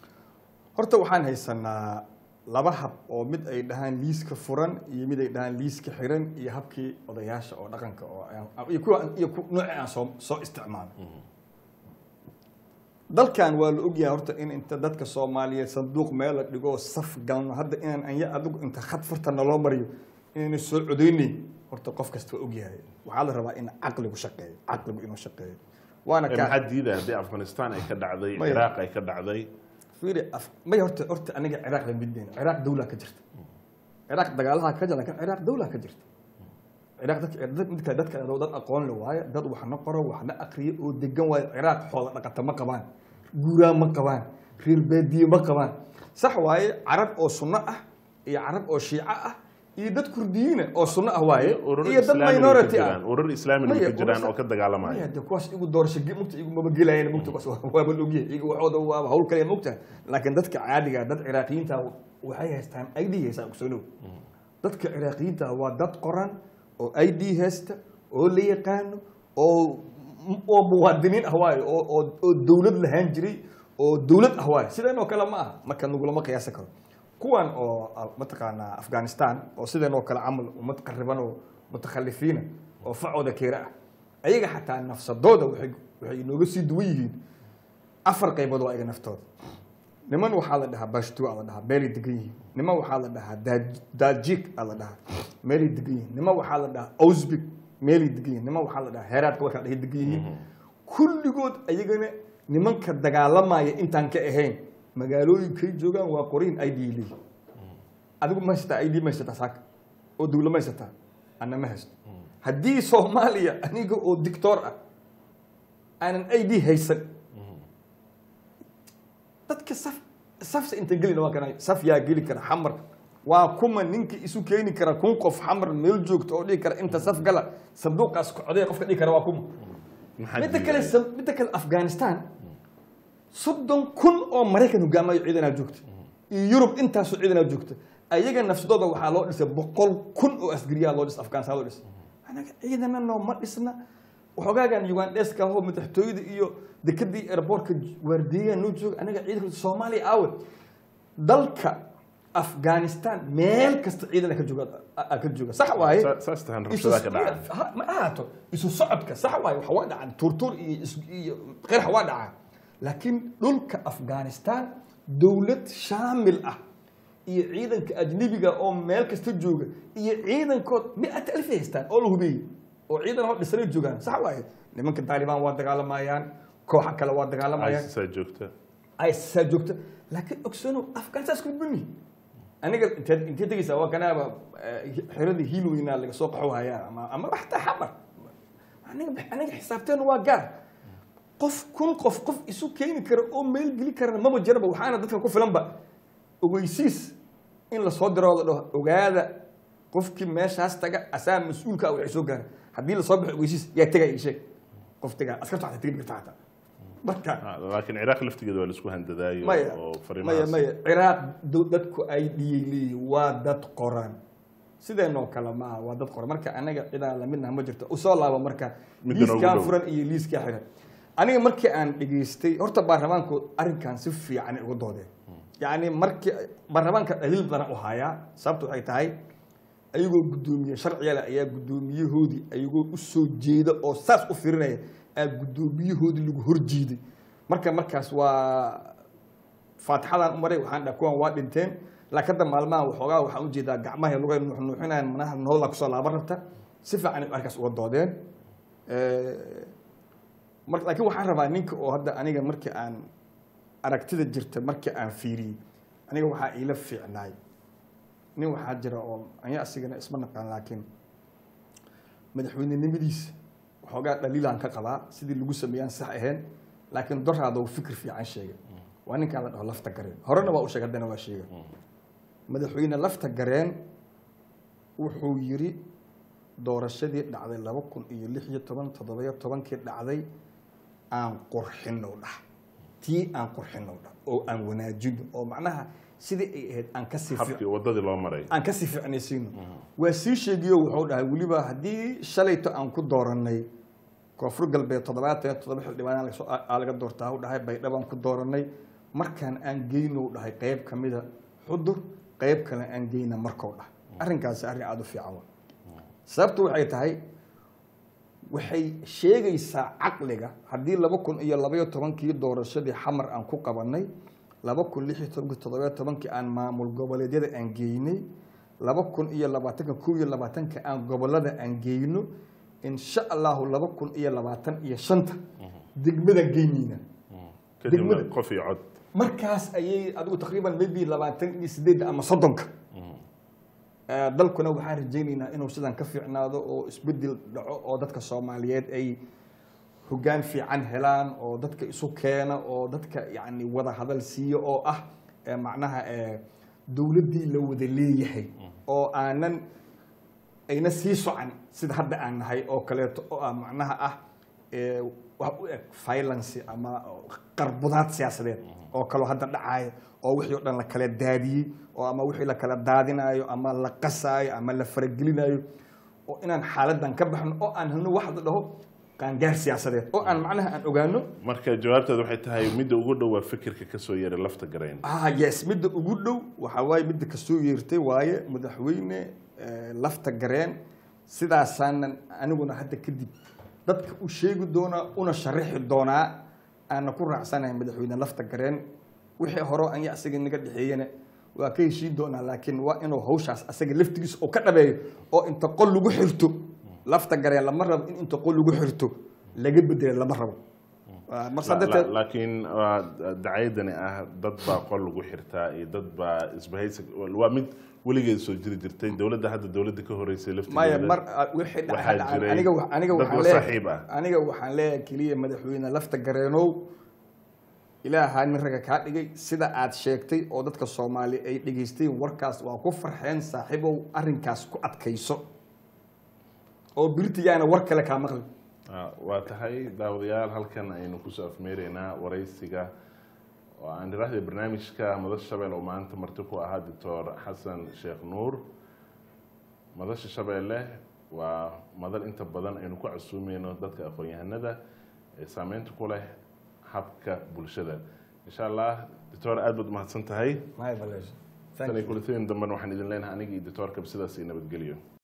horta waxaan haysanaa laba hab oo mid ay dhahaan liiska furan iyo mid ay dhahaan liiska xiran iyo habkii odayaasha oo dhaqanka oo aan- iyo kuwa iyo ku- nooci aan soo soo isticmaalo dalkan waa la ogyahay horta in inta dadka soomaaliyeed sanduuq meel la dhigo saf galno hadda inaan anya adigu inta khad furta naloo mariyo inayna soo codeynayn horta qof kasta waa ogyahay waxaa la rabaa in caqligu shaqeeyo caqligu inuu shaqeeyo waana Ee, kaa maxaa diidaya haddii afghanistan ay ka dhacday Maya. ciraaq ay ka dhacday fiiri af may horta horta aniga ciraaq la midnayna ciraaq dawlaa ka jirta ciraaq dagaalaha ka jira laakiin ciraaq dawlaa ka jirta ciraaq dadka dad midka dadka adoo dad aqoon le waaye dad waxna qoro waxna aqriyo oo degan waaye ciraaq xoola dhaqata ma qabaan guuraa ma qabaan reer baadiye ma qabaan sax waaye carab oo sunno ah iyo carab oo shiico ah iyo dad kurdiyiina oo sunno ah waaye urur iyo dad islaamina way ka minority ah jiraan urur islaamina way Maya, ka jiraan urur- oo ka dagaalamaya Maya, de kuwaas igu doorasho ge- mugta igu maba gelayaan mugta kuwaas waa- waaba logyahay iyaga waxooda waaba hawl kale mugta laakiin dadka caadiga dad ciraaqiyiinta waxay haystaan i d haystaan ogsoonow dadka ciraaqiyiinta waa dad qoran oo i d haysta oo la yaqaano oo oo muwaadiniin ah waayo oo oo oo dawlad lahaan jiray oo dawlad ah waayo sideen oo kale ma aha marka nagulama qiyaasi karo kuwan oo ah, mataqaanaa afghanistan oo sideen oo kale camal ummad qariban oo mutakhalifiina oo facooda keera ah ayaga xataa nafsadooda waxay waxay inooga sii duwan yihiin afar qaybood waa ayaga naftooda niman waxaa la dhahaa bashtu aa la dhahaa meelay degan yihiin niman waxaa la dhahaa Daaj- daajik aa la dhahaa meelay degan yihiin niman waxaa la dhahaa ausbik meelay degan yihiin niman waxaa la dhahaa heeraadka warkaa dhahay degan yihiin kulligood ayagana nimanka dagaalamaya intaan ka ahayn magaalooyinkay joogaan waa qoriin id leeyihin adigu ma haysataa id ma haysataa saaka oo dawla ma haysataa anna ma haysto haddii soomaaliya aniga oo dictor ah aanan id haysan dadka saf safsa inta gelina waa kana saf yaa geli kara xamar waa kuma ninka isu keeni kara kun qof xamar meel joogta oo dhihi kara inta saf gala sanduuqaas kocday qofka dhihi kara waa kuma Maxaa midda diidaya? kale sam- midda kale afghanistan soddon kun oo maraykan hogaamayo ciidanaa joogta iyo yurub intaasoo ciidanaa joogta ayaga nafsadooda waxaa loo dhisay boqol kun oo asgariyaa loo dhis afghanistan loo dhis anaga ciidana nooma dhisna waxoogaagan ugandheska ahoo madaxtooyada iyo dekadii airportka waardiyaha noo jooga anaga ciidanka soomaaliya aawe dalka afghanistan meel kasta ciidan ka jooga aa ka jooga sax waaye Sa- saas tahan Isu- rabshadaha ka dhaca ha- ma ahaato isu socodka sax waaye waxa waa dhacaan tuurtuur iyo is- iyo qirx waa dhacaa laakiin dhulka afghanistan dowlad shaamil ah iyo ciidanka ajnebiga oo meel kasta jooga iyo ciidankood mi-at alf ay haystaan oo la hubeeyey oo ciidan hor dhisnay joogaan sax waaye nimanka taalibaan waa dagaalamayaan kooxa kale waa dagaalamayaan ISIS aa joogta aysaa joogta laakiin ogsano afghanistan isku buni aniga inteed intee tegeysaa waa kanaaba eh, xiradii hiilweynaa laga soo qaxo hayaa ama ama xataa xamar aniga aniga xisaabteenu waa gaar qof kun qof qof isu keeni kara oo meel geli karana maba jiraba waxaana dadka ku filanba ogeysiis in lasoo diro la dhaho ogaada qofkii meeshaas taga asaa mas-uulka ah waxay soo gaara haddii lasoo baxo ogeysiis yaa tega ii sheeg qof tegaa askarta xataa tegi karta xataa marka Ah, laakiin ciraaq laftigeeda waa laisku handadaayo maya oo maya fariimahaas maya ciraaq do- dadku ay dhiyey leeyihin waa dad qoran sideenoo kale maaha waa dad qoran marka anaga cidaa lamidnaha ma jirto usoo laabo marka Midda noogu liiskaa dhow. furan iyo liiskaa xiran aniga markii aan dhegaystay horta baarlamaanku arrinkan si fiican ugu doodeen yacni markii baarlamaanka dhaliil badan u hayaa sababta waxay tahay ayagoo guddoomiye sharciga leh ayaa guddoomiyahoodii ayagoo u soo jeeda oo saas u firinaya aa guddoomiyahoodii lagu horjeeday marka markaas waa faatixadaan u maray waxaan dhaha kuwan waa dhinteen laakiin hadda maalmaha waxoogaa waxaan ujeedaa gacmaha lugay nuuxnuuxinayaan manaha noola kusoo laaban rabta si fiican ay arkaas uga doodeen mar laakiin waxaan rabaa ninka oo hadda aniga markii aan aragtida jirta markii aan fiiriyey aniga waxaa iila fiicnaay nin waxaa jira oo anya asigana isma naqaan laakiin madaxweynenimadiisa waxoogaa dhaliilaan ka qabaa sidii lagu sameeyaan sax ahayn laakiin doraada uu fikir fiican sheegay waa ninkaan la dhaho lafta gareen horena waa u sheegay haddana waa sheegay madaxweyne lafta gareen wuxuu yiri doorashadii dhacday laba kun iyo lix iyo toban toddobiyo tobankii dhacday aan qurxinow dhah tii aan qurxinow dhah oo aan wanaajino oo macnaha sidii ay ahayd aan kasii fiic- habkii wadadii loo maray aan kasii fiicnaysiino waa sii sheegiyo wuxuu dhahay weliba haddii shalayto aan ku dooranay koonfur galbeed toddobaatan iyo toddoba xildhibaan aa laga soo- aa laga doortaa u dhahay baydhabo aan ku dooranay markaan aan geyno dhahay qayb ka mida xudur qayb kale aan geyna markoo dhah arrinkaasi arrin aada u fiican wa sababtu waxay tahay waxay sheegaysaa caqliga haddii laba kun iyo labaiyo tobankii doorashadii xamar aan ku qabanay laba kun lix iyo tobankii toddobiyo tobankii aan maamul goboleedyada aan geynay laba kun iyo labaatanka kow iyo labaatanka aan gobolada aan geyno insha allahu laba kun iyo labaatan iyo shanta degmadaan geynayna kadibna degmada- qof iyo cod markaas ayay adigu taqriiban maybe labaatan iyo sideedda ama soddonka Eh, dalkuna waxaan rajaynaynaa inuu sidan ka fiicnaado oo isbedel dhaco oo dadka soomaaliyeed ay hoggaan fiican helaan oo dadka isu keena oo dadka yani wada hadal siiyo oo ah eh, macnaha eh, dowladdii la wada leeyahay oo aanan ayna sii socan sida hadda aan nahay oo kaleeto oo ah macnaha ah eh, wax u eg violence ama qarbudaad siyaasadeed oo kaloo hadda dhacaya oo wixii o dhan la kala daadiyey oo ama wixii la kala daadinayo ama la qasaayo ama la faragelinayo oo inaan xaaladan ka baxno oo aan helno wax la dhaho qaangaar siyaasadeed oo aan macnaha aan ogaano marka jawaabteed waxay tahay midda ugu dhow waa fikirka kasoo yeeray lafta garayn ah yes midda ugu dhow waxaa waaye midda kasoo yeertay waaye madaxweyne eh, lafta gareen sidaasaanan aniguna hadda kadib dadka u sheegi doonaa una sharaxi doonaa aana ku raacsanahay madaxweyne lafta gareen wixii hore anya asaga naga dhexeeyana waa ka heshiin doonaa laakiin waa inuu hawshaas asaga laftigiisa oo ka dhabeeyo oo inta qol lagu xirto lafta gareen lama rabo in inta qol lagu xirto laga bedelo lama rabo Waa- marka La- la- darteed laakiin waa dacaydani ah dad baa qol lagu xirtaa iyo dad baa isbahaysi waa mid weligeed soo jiri jirtay dowladda hadda dowladda ka horeysay maya laftigeeda mar wixii waxaa dhacay jiray aniga wa- aniga dad waxaan la leeyahay saaxiib ah. aniga waxaan leeyahay keliya madaxweyne lafta gareenow ilaahaa nin raga kaa dhigay sida aad sheegtay oo dadka soomaali ay dhegaysteen warkaas waa ku farxeen saaxiibow arrinkaas ku adkayso oo birtigaana war kale kaa maqli Ah, waa tahay daawadayaal halkan aynu kusoo afmeereynaa waraysiga oo aan iraahday barnaamijka madasha shabeelle oo maanta marti ku ahaa doctor xasan sheekh nuur madasha shabeelle waa madal inta badan aynu ku casuumeyno dadka aqoon-yahanada ee saameynta ku leh habka bulshada insha allah doctor aad baad umahadsan tahay my pleasure tan thank iyo you kulatooyin dambena waxaan idin leenahay aniga iyo doctorkaba sidaas iyo nabadgelyo